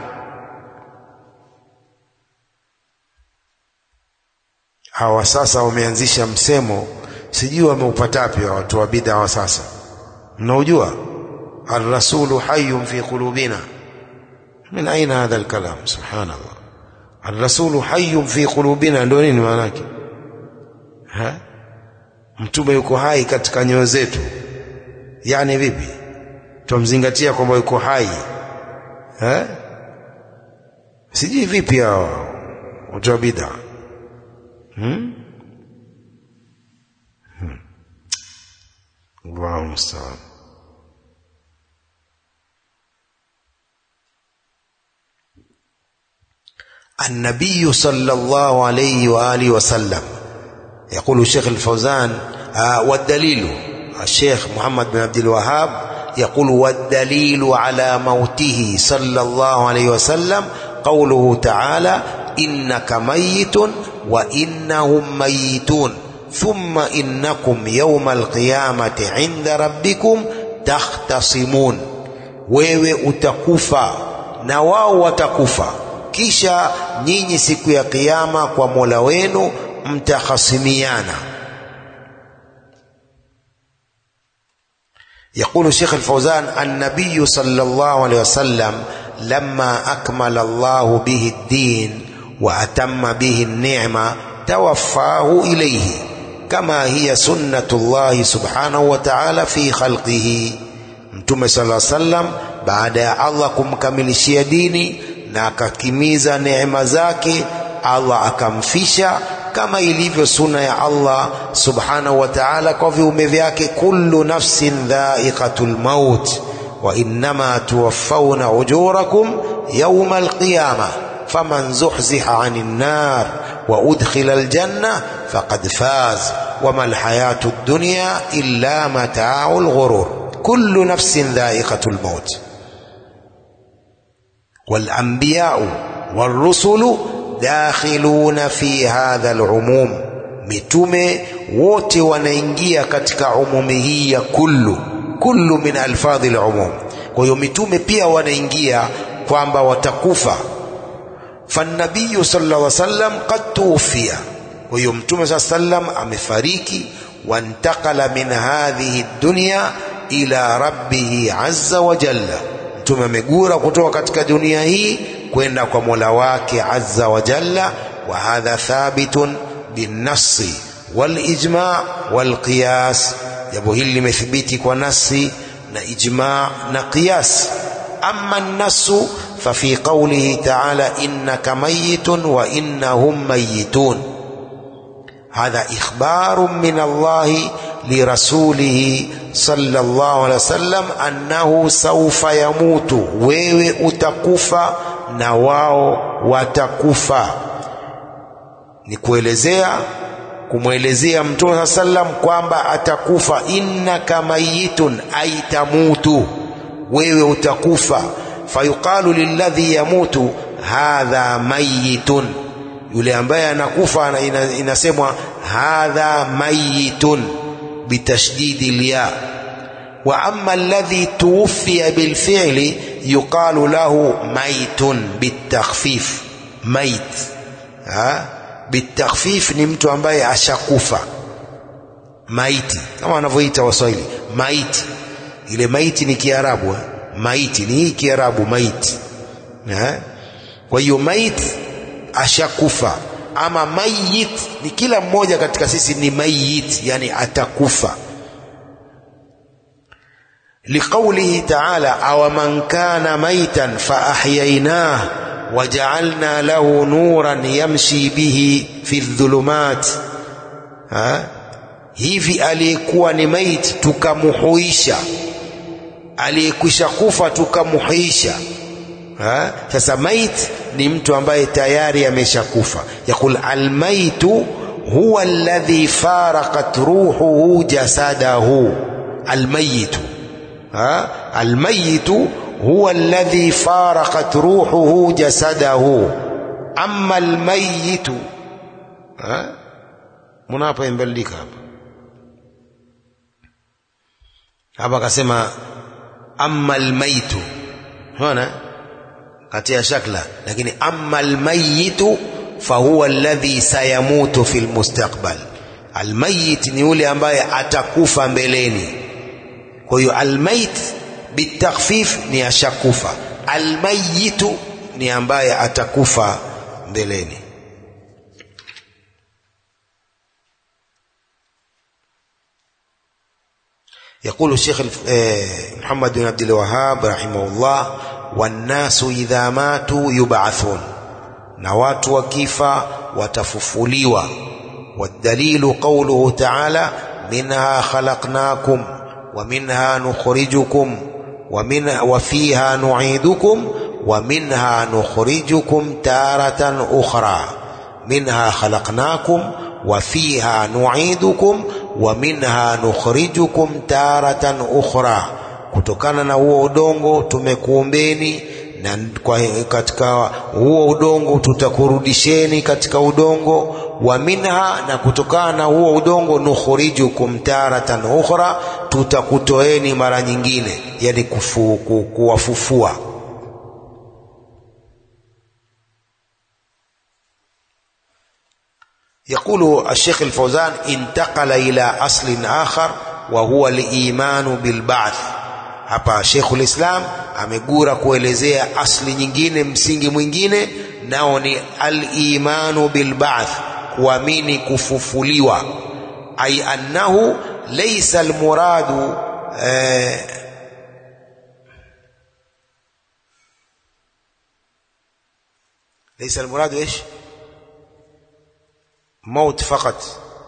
hawa sasa wameanzisha msemo sijui wameupatapi watu wa bid'a wa sasa mnaujua arrasulu hayyun fi qulubina min aina hadha alkalam subhanallah arrasulu hayyun fi qulubina ndio nini maana yake ha mtume yuko hai katika nyoyo zetu yani vipi tumzingatia kwamba yuko hai ha sijui vipi hao watu wa bid'a hmm? hmm. Allahu musta'an النبي صلى الله عليه وآله وسلم يقول الشيخ الفوزان آه والدليل الشيخ محمد بن عبد الوهاب يقول والدليل على موته صلى الله عليه وسلم قوله تعالى إنك ميت وإنهم ميتون ثم إنكم يوم القيامة عند ربكم تختصمون wewe utakufa na wao watakufa kisha nyinyi siku ya kiyama kwa Mola wenu mtakhasimiana يقول الشيخ الفوزان النبي صلى الله عليه وسلم لما أكمل الله به الدين وأتم به النعمة توفاه إليه كما هي سنة الله سبحانه وتعالى في خلقه Mtume sala sallam baada ya Allah kumkamilishia dini na akakimiza neema zake, Allah akamfisha kama ilivyo suna ya Allah subhanahu wa ta'ala kwa viumbe vyake, kullu nafsin dha'iqatul maut wa innama tuwaffawna ujurakum yawma alqiyamah faman zuhziha 'anil nar wa udkhila aljanna faqad faz wama alhayatu ad-dunya illa mata'ul ghurur kullu nafsin dha'iqatul maut والأنبياء والرسل dakhiluna fi hadha alumum, mitume wote wanaingia katika umumi hii ya kullu. Kullu min alfadhi alumum. Kwa hiyo mitume pia wanaingia kwamba watakufa. Fannabiyu sallallahu alaihi wasallam qad tuwfiya, kwa hiyo mtume saa sallam amefariki. Wantakala min hadhihi dunya ila rabbihi azza wa jalla, mtume amegura kutoka katika dunia hii kwenda kwa mola wake azza wa jalla. Wa hadha thabitun binnasi walijma walqiyas, jambo hili limethibiti kwa nasi na ijma na qiyas. Amma nnasu fafi qawlihi ta'ala innaka mayitun wa innahum mayitun, hadha ikhbarun min Allahi lirasulihi sallallahu alaihi wasallam annahu sawfa yamutu, wewe utakufa na wao watakufa. Ni kuelezea kumwelezea Mtume saa sallam kwamba atakufa. Innaka mayitun, aitamutu, wewe utakufa. Fayuqalu lilladhi yamutu hadha mayitun, yule ambaye anakufa inasemwa hadha mayitun bitashdidi lya wa amma alladhi tuwfiya bilfi'li yuqalu lahu maitun bitakhfif. Mait ha bitakhfif ni mtu ambaye ashakufa, maiti kama wanavyoita Waswahili maiti. Ile maiti ni Kiarabu, maiti ni hii Kiarabu maiti. Kwa hiyo maiti ashakufa, ama mayit ni kila mmoja katika sisi ni mayit, yani atakufa liqaulihi taala awaman kana maitan faahyaynah wajaalna lahu nuran yamshi bihi fi dhulumat, hivi aliyekuwa ni maiti tukamuhuisha, aliyekwisha kufa tukamuhuisha. Sasa mait ni mtu ambaye tayari ameshakufa. Yaqul almaitu huwa alladhi faraqat ruhuhu jasadahu, almayitu almayitu huwa alladhi faraqat ruhuhu jasadahu. Amma almayitu, muna hapa imbadilika hapa hapa, akasema amma almaitu, ona katia shakla, lakini amma almayitu fahuwa alladhi sayamutu fi lmustaqbal. Almayit ni yule ambaye atakufa mbeleni. Kwa hiyo almayit bitakhfif ni ashakufa, almayitu ni ambaye atakufa mbeleni. Yaqulu Sheikh Muhammad bin Abdul Wahhab rahimahullah, wannasu idha matu yub'athun, na watu wakifa watafufuliwa. Wadalilu qawluhu ta'ala minha khalaqnakum wa minha nukhrijukum wa fiha nu'idukum wa minha nukhrijukum taratan ukhra. Minha khalaqnakum wa fiha nu'idukum wa minha nukhrijukum taratan ukhra, kutokana na huo udongo tumekuumbeni na kwa katika huo udongo tutakurudisheni katika udongo. Wa minha, na kutokana na huo udongo nukhrijukum taratan ukhra, tutakutoeni mara nyingine, yani kufu, ku, kuwafufua. Yaqulu Sheikh al-Fawzan, intaqala ila aslin akhar wa huwa al-imanu bil ba'th hapa Sheikhul Islam amegura kuelezea asli nyingine msingi mwingine nao ni al-imanu bil ba'th kuamini kufufuliwa ay annahu laysa al-muradu eh, ليس المراد ايش موت فقط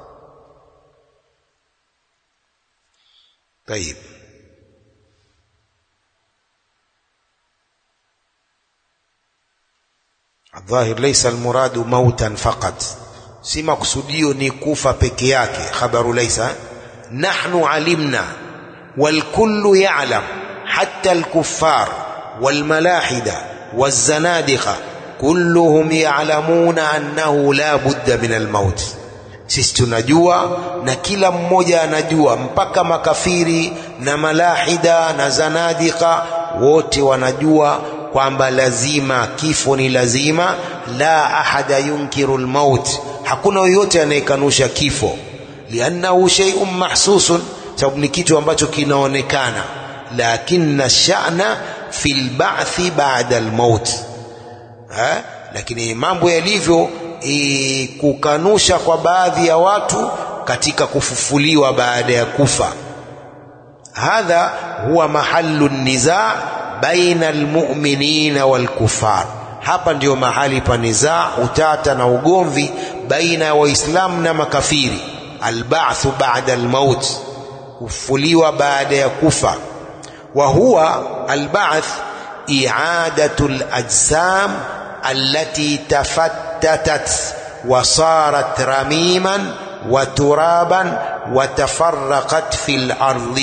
طيب الظاهر ليس المراد موتا فقط si makusudio ni kufa peke yake khabaru laysa nahnu alimna والكل يعلم حتى الكفار والملاحدة والزنادقة كلهم يعلمون أنه لا بد من الموت sisi tunajua na kila mmoja anajua mpaka makafiri na malahida na zanadika wote wanajua kwamba lazima kifo ni lazima la ahada yunkiru lmaut hakuna yoyote anayekanusha kifo liannahu sheiun mahsusun sababu ni kitu ambacho kinaonekana lakina shana fi lbathi bada lmaut lakini mambo yalivyo e, kukanusha kwa baadhi ya watu katika kufufuliwa baada ya kufa hadha huwa mahallu nizaa baina almu'minina walkufar hapa ndio mahali pa nizaa utata na ugomvi baina ya waislamu na makafiri alba'thu ba'da almaut kufufuliwa baada ya kufa wa huwa alba'th i'adatu alajsam allati tafattatat وصارت رميما وترابا وتفرقت في الارض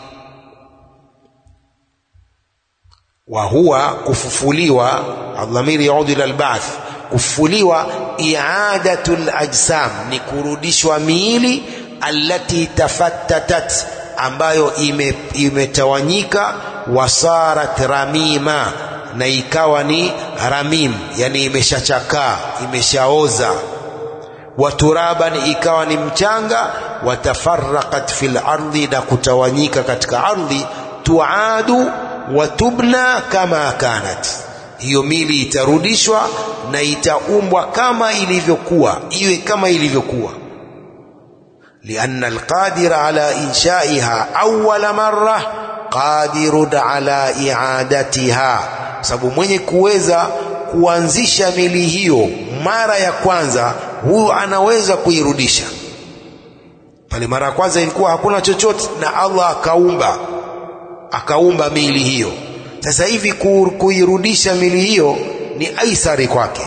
وهو kufufuliwa adhamiri yaudi ila albath kufufuliwa i'adatu alajsam ni kurudishwa miili allati tafattatat ambayo imetawanyika ime wasarat ramima na ikawa ni ramim yani imeshachakaa imeshaoza waturaban ikawa ni mchanga watafaraqat fil ardi na kutawanyika katika ardhi tuadu watubna kama kanat hiyo mili itarudishwa na itaumbwa kama ilivyokuwa iwe kama ilivyokuwa lianna alqadira ala inshaiha awwala marra qadirun ala i'adatiha sababu mwenye kuweza kuanzisha mili hiyo mara ya kwanza huyu anaweza kuirudisha pale mara ya kwanza ilikuwa hakuna chochote na Allah akaumba akaumba mili hiyo sasa hivi kuirudisha mili hiyo ni aisari kwake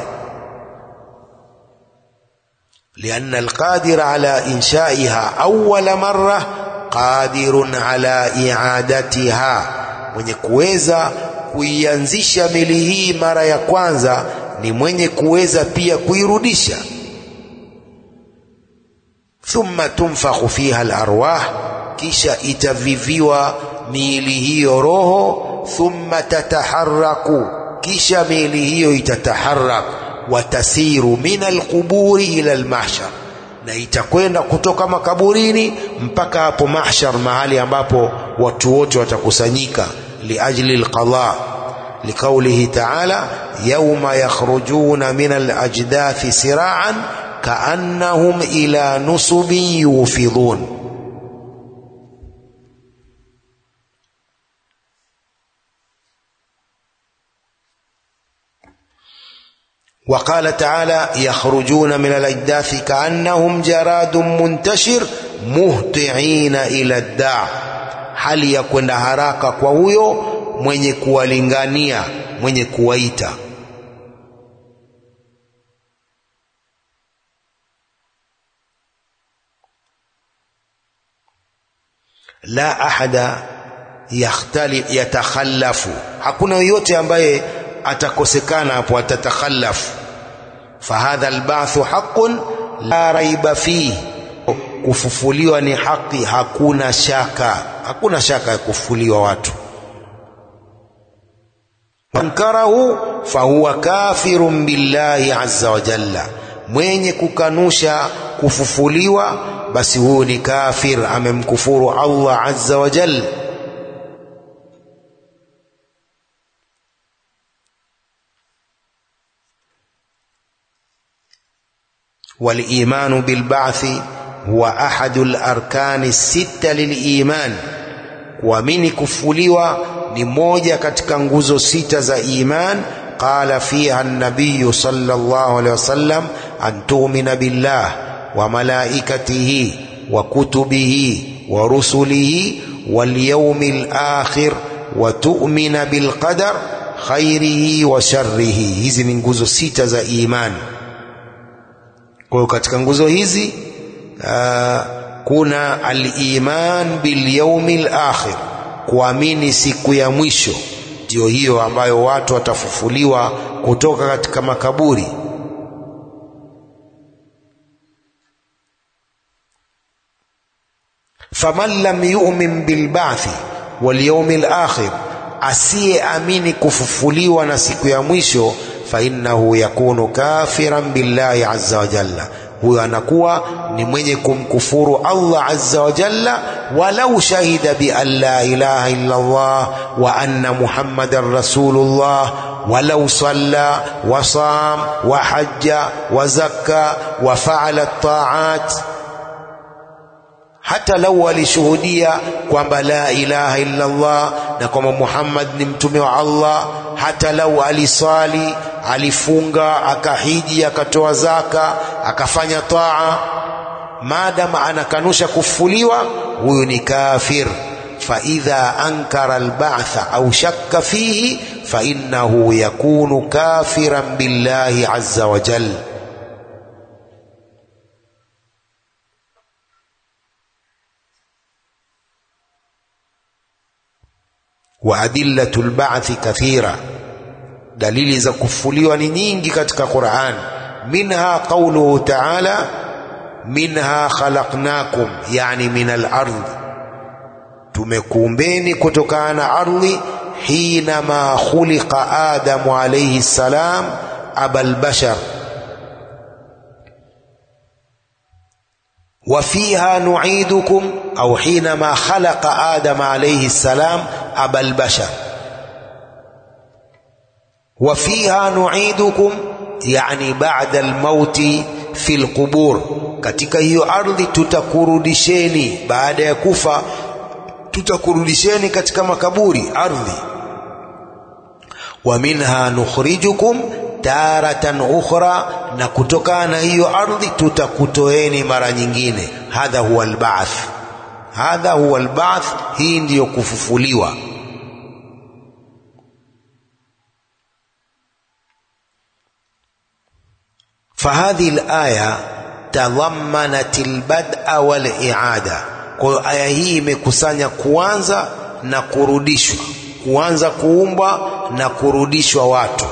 لأن القادر على إنشائها أول مرة قادر على إعادتها mwenye kuweza kuianzisha mili hii mara ya kwanza ni mwenye kuweza pia kuirudisha thumma tunfakhu fiha alarwah kisha itaviviwa miili hiyo roho thumma tataharaku kisha miili hiyo itataharak watasiru min alquburi ila almahshar na itakwenda kutoka makaburini mpaka hapo mahshar mahali ambapo watu wote watakusanyika liajli alqada لقوله تعالى يوم يخرجون من الأجداث سراعا كأنهم إلى نصب يوفضون وقال تعالى يخرجون من الأجداث كأنهم جراد منتشر مهطعين إلى الداع hali ya kwenda haraka kwa huyo mwenye kuwalingania mwenye kuwaita la ahada yakhtali yatakhallafu hakuna yoyote ambaye atakosekana hapo atatakhallafu fahadha albathu haqqun la raiba fihi kufufuliwa ni haki hakuna shaka hakuna shaka ya kufufuliwa watu ankarahu fahuwa kafirun billahi azza wa jalla mwenye kukanusha kufufuliwa basi huyu ni kafir amemkufuru Allah azza wa jalla والإيمان بالبعث هو أحد الأركان الستة للإيمان kuamini kufuliwa ni moja katika nguzo sita za iman qala fiha an-nabiy sallallahu alayhi wasallam an tu'mina billah wa malaikatihi wa kutubihi wa rusulihi wal yawmil akhir wa tu'mina bil qadar khairihi wa sharrihi hizi ni nguzo sita za imani kwa hiyo katika nguzo hizi uh, kuna al-iman bil yawmil akhir, kuamini siku ya mwisho, ndiyo hiyo ambayo watu watafufuliwa kutoka katika makaburi. faman lam yu'min bil ba'thi wal yawmil akhir, asiyeamini kufufuliwa na siku ya mwisho, fa innahu yakunu kafiran billahi azza wa jalla huyo anakuwa ni mwenye kumkufuru Allah azza wa jalla, walau shahida bi an la ilaha illa Allah wa anna Muhammadan rasulullah walau salla wa sam wa hajja wa zakka wa faala taat, hata lau alishuhudia kwamba la ilaha illa Allah na kwamba Muhammad ni mtume wa Allah, hata lau alisali alifunga akahiji akatoa zaka akafanya taa, maadama anakanusha kufufuliwa, huyu ni kafir. faidha ankara alba'tha au shakka fihi fainnahu yakunu kafiran billahi azza wa jalla. wa adillatu lbathi kathira dalili za kufufuliwa ni nyingi katika Qur'an. minha qauluhu ta'ala minha khalaqnakum, yani min al-ardh, tumekuumbeni kutokana na ardhi. hina ma khuliqa Adamu alayhi salam abal bashar wa fiha nu'idukum au hina ma khalaqa Adam alayhi salam abal bashar wa fiha nu'idukum yani ba'da almauti fi alqubur, katika hiyo ardhi tutakurudisheni baada ya kufa, tutakurudisheni katika makaburi ardhi. Wa minha nukhrijukum taratan ukhra, na kutokana na hiyo ardhi tutakutoeni mara nyingine. Hadha huwa alba'th, hadha huwa alba'th, hii ndiyo kufufuliwa. fahadhihi alaya tadhammanat albad'a wal i'ada. Kwa hiyo aya hii imekusanya kuanza na kurudishwa, kuanza kuumbwa na kurudishwa watu.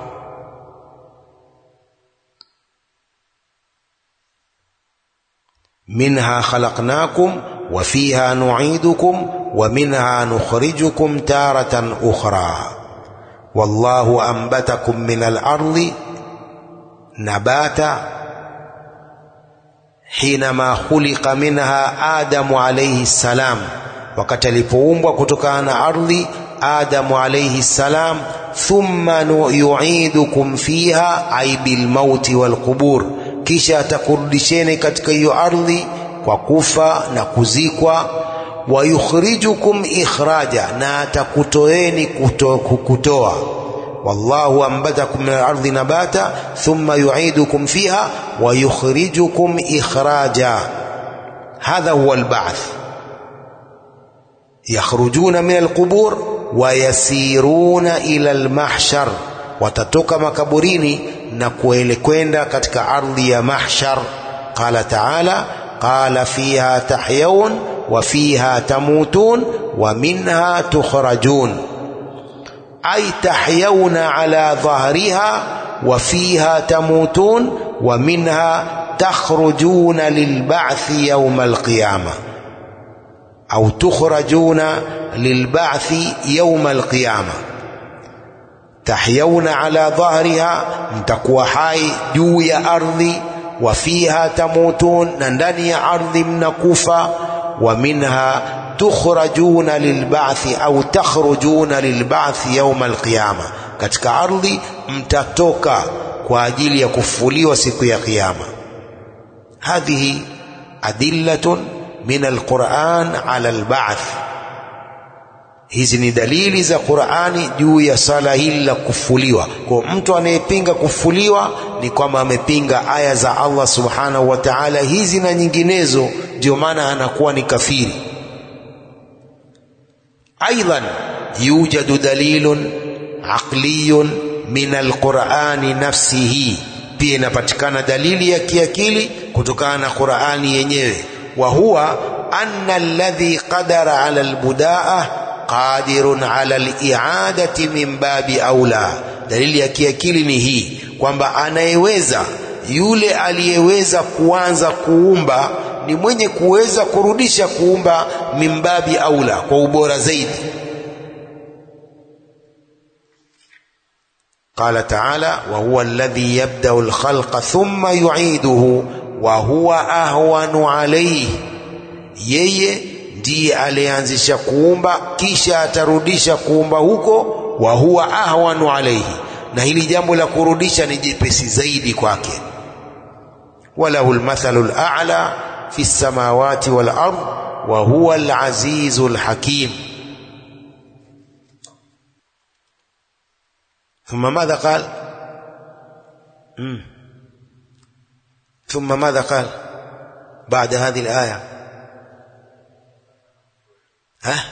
minha khalaqnakum wa fiha nu'idukum wa minha nukhrijukum taratan ukhra wallahu anbatakum min al-ardi nabata hinama khuliqa minha Adamu alayhi salam, wakati alipoumbwa kutokana na ardhi Adamu alayhi salam. Thumma yu'idukum fiha ay bil mauti wal qubur, kisha atakurudisheni katika hiyo ardhi kwa kufa na kuzikwa. Wa yukhrijukum ikhraja, na atakutoeni kutoa wallahu ambatakum min al-ardi nabata thumma yu'idukum fiha wa yukhrijukum ikhraja. Hadha huwa al-ba'th. Yakhrujuna min al-qubur wa yasiruna ila al-mahshar, watatoka makaburini na kuelekwenda katika ardhi ya mahshar. Qala ta'ala qala fiha tahyaun wa fiha tamutun wa minha tukhrajun ay tahyauna ala dhahriha wa fiha tamutun wa minha takhrujuna lilba'thi yawma alqiyama au tukhrajuna lilba'thi yawma alqiyama. Tahyauna ala dhahriha, mtakuwa hai juu ya ardhi. wa fiha tamutun, na ndani ya ardhi mnakufa. Wa minha tukhrajuna lilba'thi au takhrujuna lilba'thi yawma alqiyama, katika ardhi mtatoka kwa ajili ya kufufuliwa siku ya Kiyama. Hadhihi adillatun min alquran ala alba'th, hizi ni dalili za Qur'ani juu ya sala hili la kufufuliwa. Kwa mtu anayepinga kufufuliwa ni kwamba amepinga aya za Allah subhanahu wa ta'ala hizi na nyinginezo, ndio maana anakuwa ni kafiri. Aidan yujadu dalilun aqliyun min alqur'ani nafsihi, pia inapatikana dalili ya kiakili kutokana na Qur'ani yenyewe. Wa huwa anna alladhi qadara ala albudaa qadirun ala liadati min babi aula. Dalili ya kiakili ni hii kwamba anayeweza, yule aliyeweza kuanza kuumba ni mwenye kuweza kurudisha kuumba min babi aula, kwa ubora zaidi. Qala taala wa huwa alladhi yabdau alkhalqa thumma yuiduhu wa huwa ahwanu alayhi, yeye ndiye alianzisha kuumba kisha atarudisha kuumba huko. Wa huwa ahwanu alayhi, na hili jambo la kurudisha ni jepesi zaidi kwake. Walahu lmathalu lala fi lsamawati wal ard wa huwa alazizu lhakim. Thumma madha qal thumma madha qal baada hadhihi alaya ha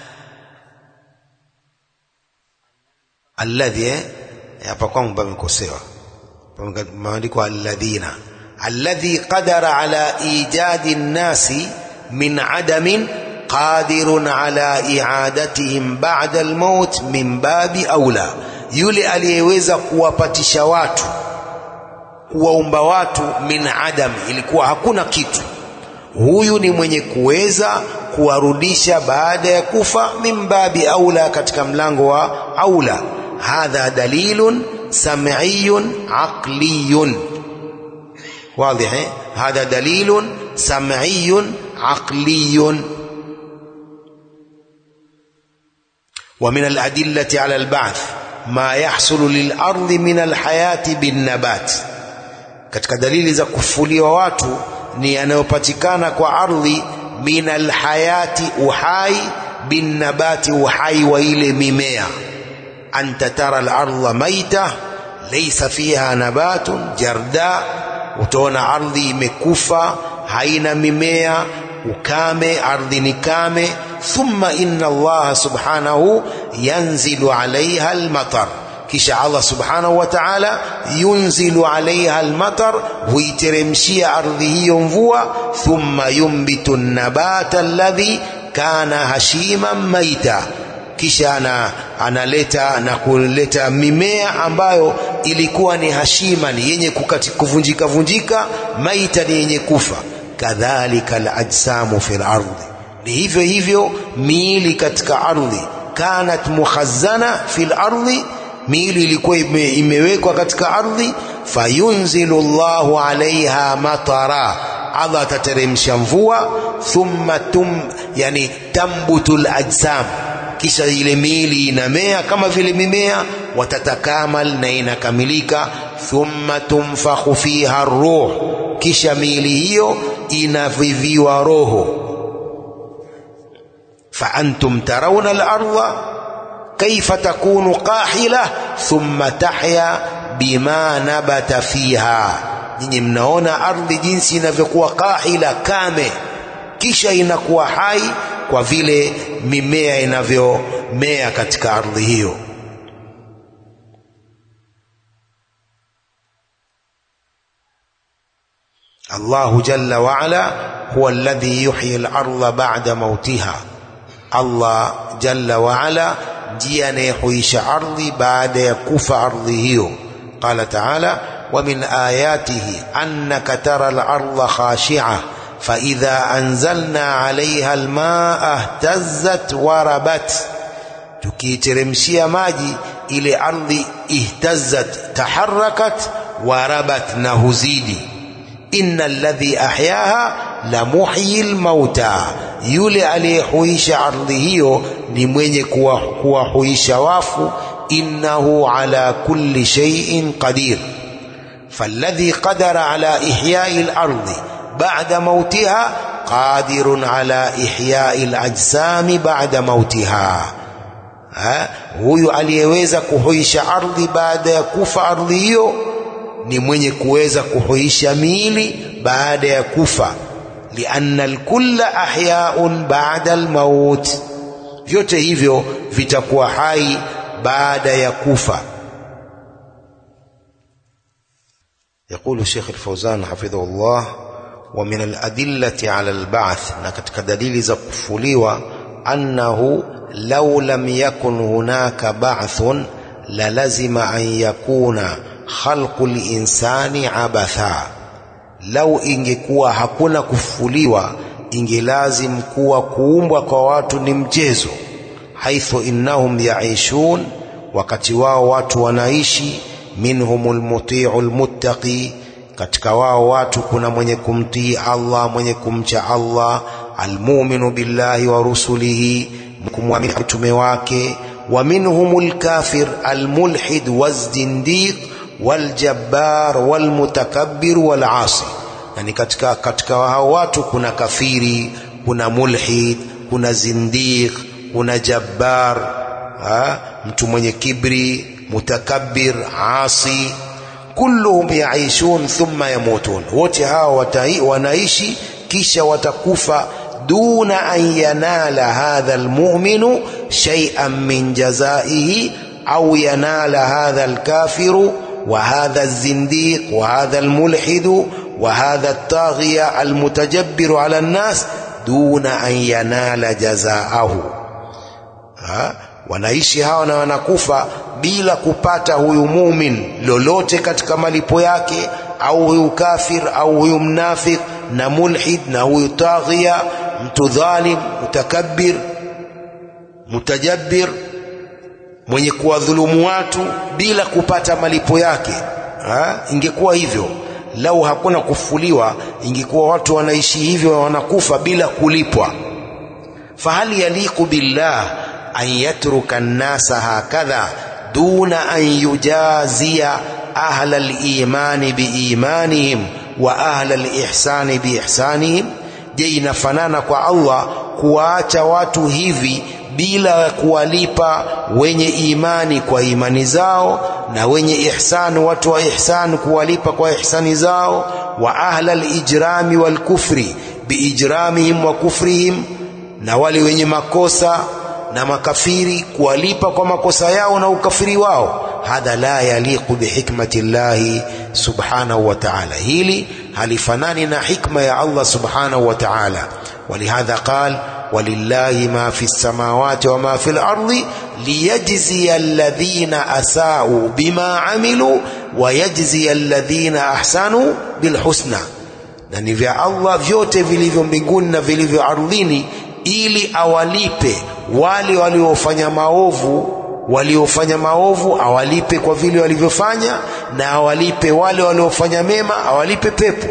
alladhi eh hapa kwangu pamekosewa pameandikwa alladhina alladhi qadara ala ijadi nnasi min adamin qadirun ala iadatihim ba'da almaut min babi aula yule aliyeweza kuwapatisha watu kuwaumba watu min adam, ilikuwa hakuna kitu. Huyu ni mwenye kuweza kuwarudisha baada ya kufa, min babi aula, katika mlango wa aula. Hadha dalilun sam'iyun aqliyun wadhih, eh? Hadha dalilun sam'iyun aqliyun wa min aladillati ala alba'th ma yahsulu lilardi min alhayati binnabat, katika dalili za kufufuliwa watu ni yanayopatikana kwa ardhi min alhayati, uhai binnabati, uhai wa ile mimea. Anta tara alarda maita laysa fiha nabatun jarda, utaona ardhi imekufa haina mimea, ukame, ardhi ni kame thumma inna Allah subhanahu yanzilu alaiha almatar, kisha Allah subhanahu wa ta'ala yunzilu alaiha almatar, huiteremshia ardhi hiyo mvua. Thumma yumbitu nabata alladhi kana hashiman maita, kisha ana, analeta na kuleta mimea ambayo ilikuwa ni hashima, ni yenye kuvunjika vunjika, maita ni yenye kufa. Kadhalika alajsamu fi lardhi ni hivyo hivyo miili katika ardhi, kanat mukhazana fil ardhi, miili ilikuwa ime, imewekwa katika ardhi. Fayunzilu llahu alaiha matara, Allah atateremsha mvua. Thumma tum, yani tambutu lajsam, kisha ile miili inamea kama vile mimea. Watatakamal, na inakamilika. Thumma tunfakhu fiha ruh, kisha miili hiyo inaviviwa roho فأنتم ترون الأرض كيف تكون قاحلة ثم تحيا بما نبت فيها nyinyi mnaona ardhi jinsi inavyokuwa kahila kame, kisha inakuwa hai kwa vile mimea inavyomea katika ardhi hiyo. Allahu jalla waala huwa alladhi yuhyi al-ardha ba'da mautiha Allah jalla waala ndiye anayehuisha ardhi baada ya kufa ardhi hiyo. Qala taala wa min ayatihi annaka tara al-ardha khashi'a fa idha anzalna 'alayha al-ma'a ihtazzat wa rabat, tukiiteremshia maji ile ardhi ihtazzat, taharakat wa rabat, na huzidi. inna alladhi ahyaha la muhyi lmauta, yule aliyehuisha ardhi hiyo ni mwenye kuwahuisha wafu. Innahu ala kulli shay'in qadir, falladhi qadara ala ihyai lardi ba'da mautiha qadirun ala ihyai lajsami ba'da mautiha. Ha? Huyu aliyeweza kuhuisha ardhi baada ya kufa ardhi hiyo ni mwenye kuweza kuhuisha miili baada ya kufa, lianna alkulla ahyaun ba'da almaut, vyote hivyo vitakuwa hai baada ya kufa. Yaqulu Sheikh Al-Fawzan hafidhahullah, wa min aladillati ala alba'th, na katika dalili za kufufuliwa, annahu law lam yakun hunaka ba'thun la lazima an yakuna khalqu linsani abatha, lau ingekuwa hakuna kufufuliwa ingelazim kuwa kuumbwa kwa watu ni mchezo. Haithu innahum yaishun, wakati wao watu wanaishi. Minhum lmutiu lmuttaqi, katika wao watu kuna mwenye kumtii Allah, mwenye kumcha Allah. Almuminu billahi wa rusulihi, kumwamini mtume wake. Wa minhum lkafir almulhid wazzindiq waljabbar walmutakabbir walasi, yani katika, katika hao watu kuna kafiri, kuna mulhid, kuna zindiq, kuna jabbar ha? mtu mwenye kibri, mutakabbir, asi. Kulluhum yaishun thumma yamutun, wote hao wanaishi kisha watakufa. Duna an yanala hadha almu'minu shay'an min jazaihi au yanala hadha alkafiru wa hadha alzindiq wa hadha almulhidu wa hadha altaghiya almutajabbiru ala alnas duna an yanala jazaahu. Wanaishi hawa na wanakufa bila kupata huyu mumin lolote katika malipo yake, au huyu kafir au huyu mnafik na mulhid na huyu taghiya, mtu dhalim, mutakabbir, mutajabbir mwenye kuwadhulumu watu bila kupata malipo yake ha? Ingekuwa hivyo lau hakuna kufufuliwa, ingekuwa watu wanaishi hivyo, wanakufa bila kulipwa. Fahal yaliqu billah an yatruka nnasa hakadha duna an yujazia ahla limani biimanihim wa ahla lihsani biihsanihim? Je, inafanana kwa Allah kuwaacha watu hivi bila kuwalipa wenye imani kwa imani zao na wenye ihsani, watu wa ihsani kuwalipa kwa ihsani zao, wa ahla alijrami walkufri biijramihim wa kufrihim, na wale wenye makosa na makafiri kuwalipa kwa makosa yao na ukafiri wao. Hadha la yaliqu bihikmati llahi subhanahu wa ta'ala, hili halifanani na hikma ya Allah subhanahu wa ta'ala. Walihadha qal walillahi ma fi lsamawati wa ma fi lardi liyajziya alladhina asau bima amilu wa yajziya alladhina ahsanu bilhusna, na ni vya Allah vyote vilivyo mbinguni na vilivyo ardhini, ili awalipe wale waliofanya maovu waliofanya maovu awalipe kwa vile walivyofanya, na awalipe wale waliofanya mema awalipe pepo.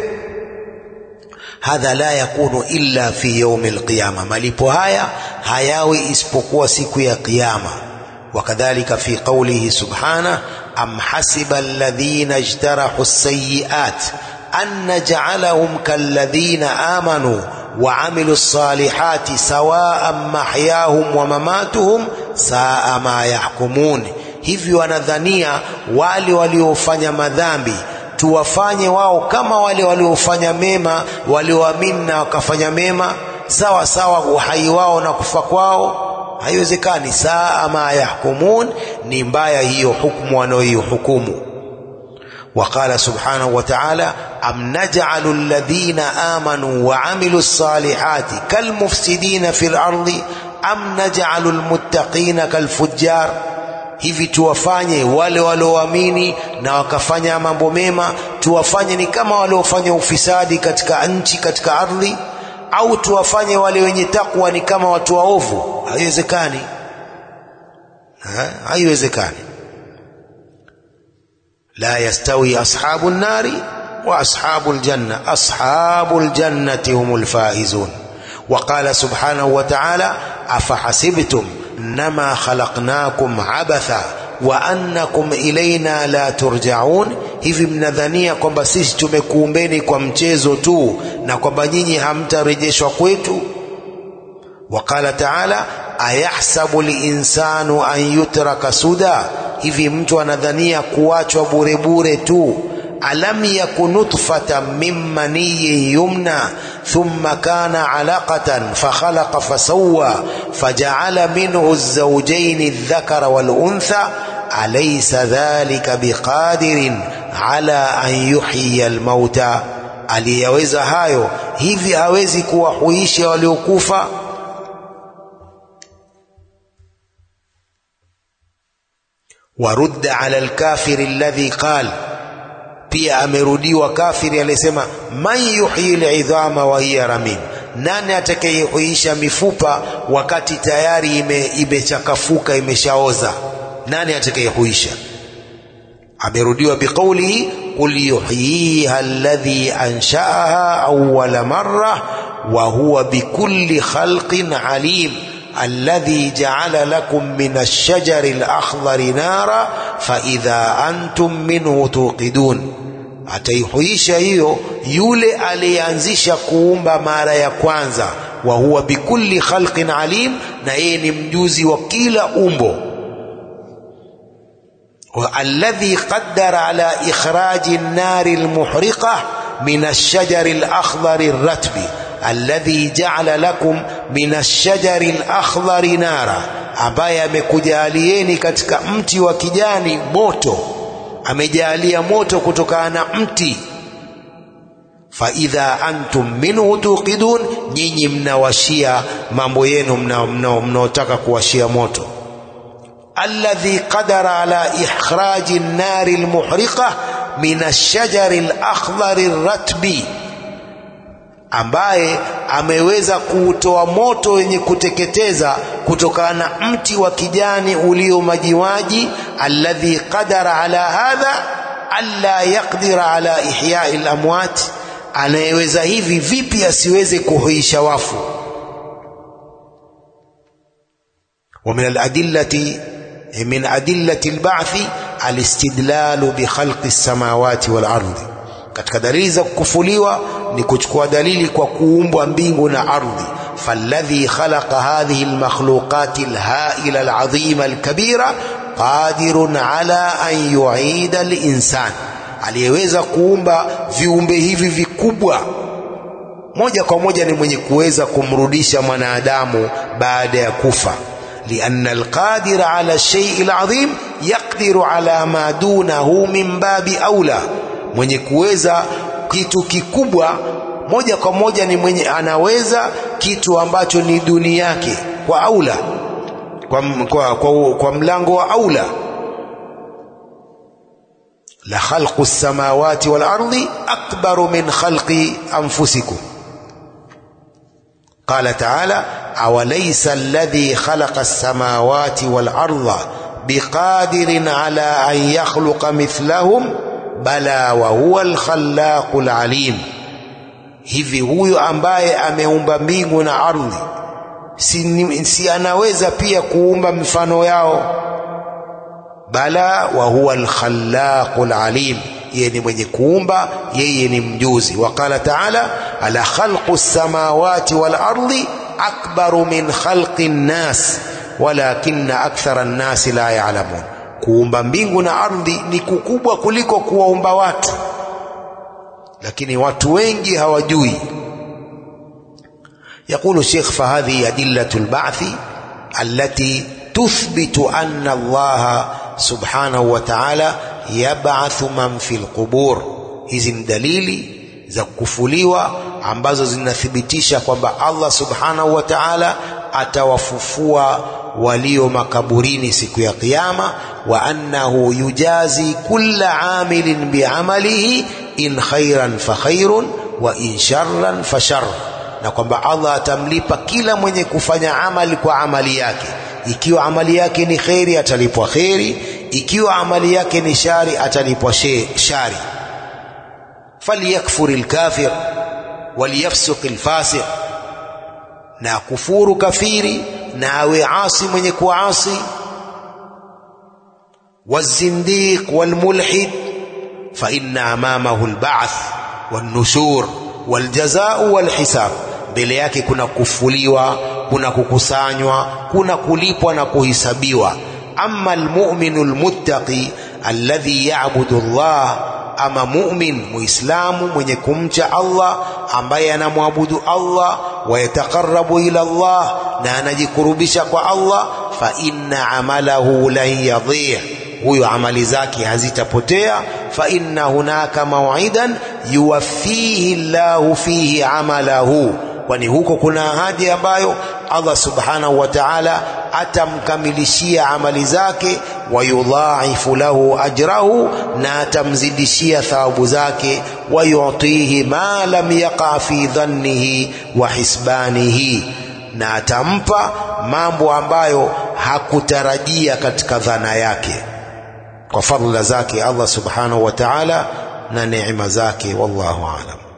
Hadha la yakunu illa fi yaumi alqiyama, malipo haya hayawi isipokuwa siku ya Kiyama. Wakadhalika fi qawlihi subhana am hasiba alladhina ijtarahu as-sayyi'at an naj'alahum kalladhina amanu wa amilu salihati sawaan mahyahum wa mamatuhum saa ma yahkumun, hivyo wanadhania wale waliofanya madhambi tuwafanye wao kama wale waliofanya mema, walioamini na wakafanya mema sawa sawa, uhai wao na kufa kwao haiwezekani. Saa ma yahkumun, ni mbaya hiyo hukumu wanaoihukumu. Waqala subhanahu wa ta'ala, am naj'alu alladhina amanu wa amilu salihati kalmufsidina fil ardi am naj'alu almuttaqina kalfujjar Hivi tuwafanye wale walioamini na wakafanya mambo mema, tuwafanye ni kama waliofanya ufisadi katika nchi, katika ardhi, au tuwafanye wale wenye takwa ni kama watu waovu? Haiwezekani, haiwezekani. La yastawi ashabu nnari وأصحاب الجنة أصحاب الجنة هم الفائزون وقال سبحانه وتعالى أفحسبتم إنما خلقناكم عبثا وأنكم إلينا لا ترجعون hivi mnadhania kwamba sisi tumekuumbeni kwa mchezo tu na kwamba nyinyi hamtarejeshwa kwetu waqala taala ayahsabu linsanu an yutraka suda hivi mtu anadhania kuachwa bure bure tu alam yaku nutfatan min maniyin yumna thumma kana alaqatan fakhalaqa fasawwa faja'ala minhu az-zawjayn adh-dhakara wal-untha alaysa dhalika biqadirin ala an yuhyiya al-mauta aliyaweza hayo hivi hawezi kuwahuisha waliokufa warudda ala al-kafir alladhi qala pia amerudiwa kafiri aliyesema man yuhyi lidhama wa hiya ramim nani atakayehuisha mifupa wakati tayari ime, imechakafuka imeshaoza nani atakayehuisha amerudiwa biqaulihi qul yuhyiha alladhi anshaaha awwala marra wa huwa bikulli khalqin alim الذي جعل لكم من الشجر الأخضر نارا فإذا أنتم منه توقدون ataihuisha hiyo yule aliyeanzisha kuumba mara ya kwanza wa huwa bikulli khalqin alim na yeye ni mjuzi wa kila umbo alladhi qaddara ala ikhraji an-nari al-muhriqa min ash-shajari al-akhdari ar-ratbi alladhi ja'ala lakum min ash-shajari al-akhdari nara ambaye amekujalieni katika mti wa kijani moto amejalia moto kutokana na mti fa idha antum minhu tuqidun nyinyi mnawashia mambo yenu mnaotaka kuwashia moto alladhi qadara ala ikhraji an-nari al-muhriqa min ash-shajari al-akhdari ar-ratbi ambaye ameweza kuutoa moto wenye kuteketeza kutokana na mti wa kijani ulio majiwaji alladhi qadara ala hadha alla yaqdira ala ihyai lamwat anayeweza hivi vipi asiweze kuhuisha wafu wa min aladillati min adillati alba'thi alistidlalu bi khalqi as-samawati wal ardi katika dalili za kukufuliwa ni kuchukua dalili kwa kuumbwa mbingu na ardhi falladhi khalaqa hadhihi almakhluqati alhaila alazima alkabira qadirun ala an yuida alinsan aliyeweza kuumba viumbe hivi vikubwa moja kwa moja ni mwenye kuweza kumrudisha mwanadamu baada ya kufa لأن القادر على الشيء العظيم يقدر على ما دونه من باب أولى mwenye kuweza kitu kikubwa moja kwa moja ni mwenye anaweza kitu ambacho ni duni yake kwa aula kwa, kwa, kwa, kwa mlango wa aula la khalqu samawati wal ardi akbaru min khalqi anfusikum قال تعالى أوليس الذي خلق السماوات والأرض بقادر على أن يخلق مثلهم bala wa huwa alkhallaqul alim hivi huyo ambaye ameumba mbingu na ardhi si, si anaweza pia kuumba mifano yao bala wa huwa alkhallaqul alim yeye ni mwenye kuumba yeye ni mjuzi waqala taala ala khalqu samawati wal ardi akbaru min khalqi nnas walakinna akthara nnasi la ya'lamun kuumba mbingu na ardhi ni kukubwa kuliko kuwaumba watu lakini watu wengi hawajui يقول الشيخ فهذه أدلة البعث التي تثبت أن الله سبحانه وتعالى يبعث من في القبور hizi ni dalili za kufuliwa ambazo zinathibitisha kwamba Allah subhanahu wa ta'ala atawafufua walio makaburini siku ya kiyama wa annahu yujazi kulla amilin biamalihi in khairan fa khairun wa in sharran fa shar na kwamba Allah atamlipa kila mwenye kufanya amali kwa amali yake ikiwa amali yake ni kheri atalipwa kheri ikiwa amali yake ni shari atalipwa shari falyakfur lkafir waliyafsuq lfasiq na kufuru kafiri na awe asi mwenye kuasi والزنديق والملحد فإن أمامه البعث والنشور والجزاء والحساب mbele yake kuna kufuliwa kuna kukusanywa kuna kulipwa na kuhisabiwa ama almu'minu almuttaqi alladhi ya'budu Allah ama mu'min muislamu mwenye kumcha Allah ambaye anamwabudu Allah wayataqarrabu ila Allah na anajikurubisha kwa Allah fa inna amalahu lan yadhi'a huyo amali zake hazitapotea fa inna hunaka maw'idan yuwaffihi Allahu fihi amalahu kwani huko kuna ahadi ambayo Allah subhanahu wa ta'ala atamkamilishia amali zake wayudhaifu lahu ajrahu na atamzidishia thawabu zake wayutihi ma lam yaqa fi dhannihi wa hisbanihi na atampa mambo ambayo hakutarajia katika dhana yake kwa fadhila zake Allah subhanahu wa ta'ala na neema zake wallahu aalam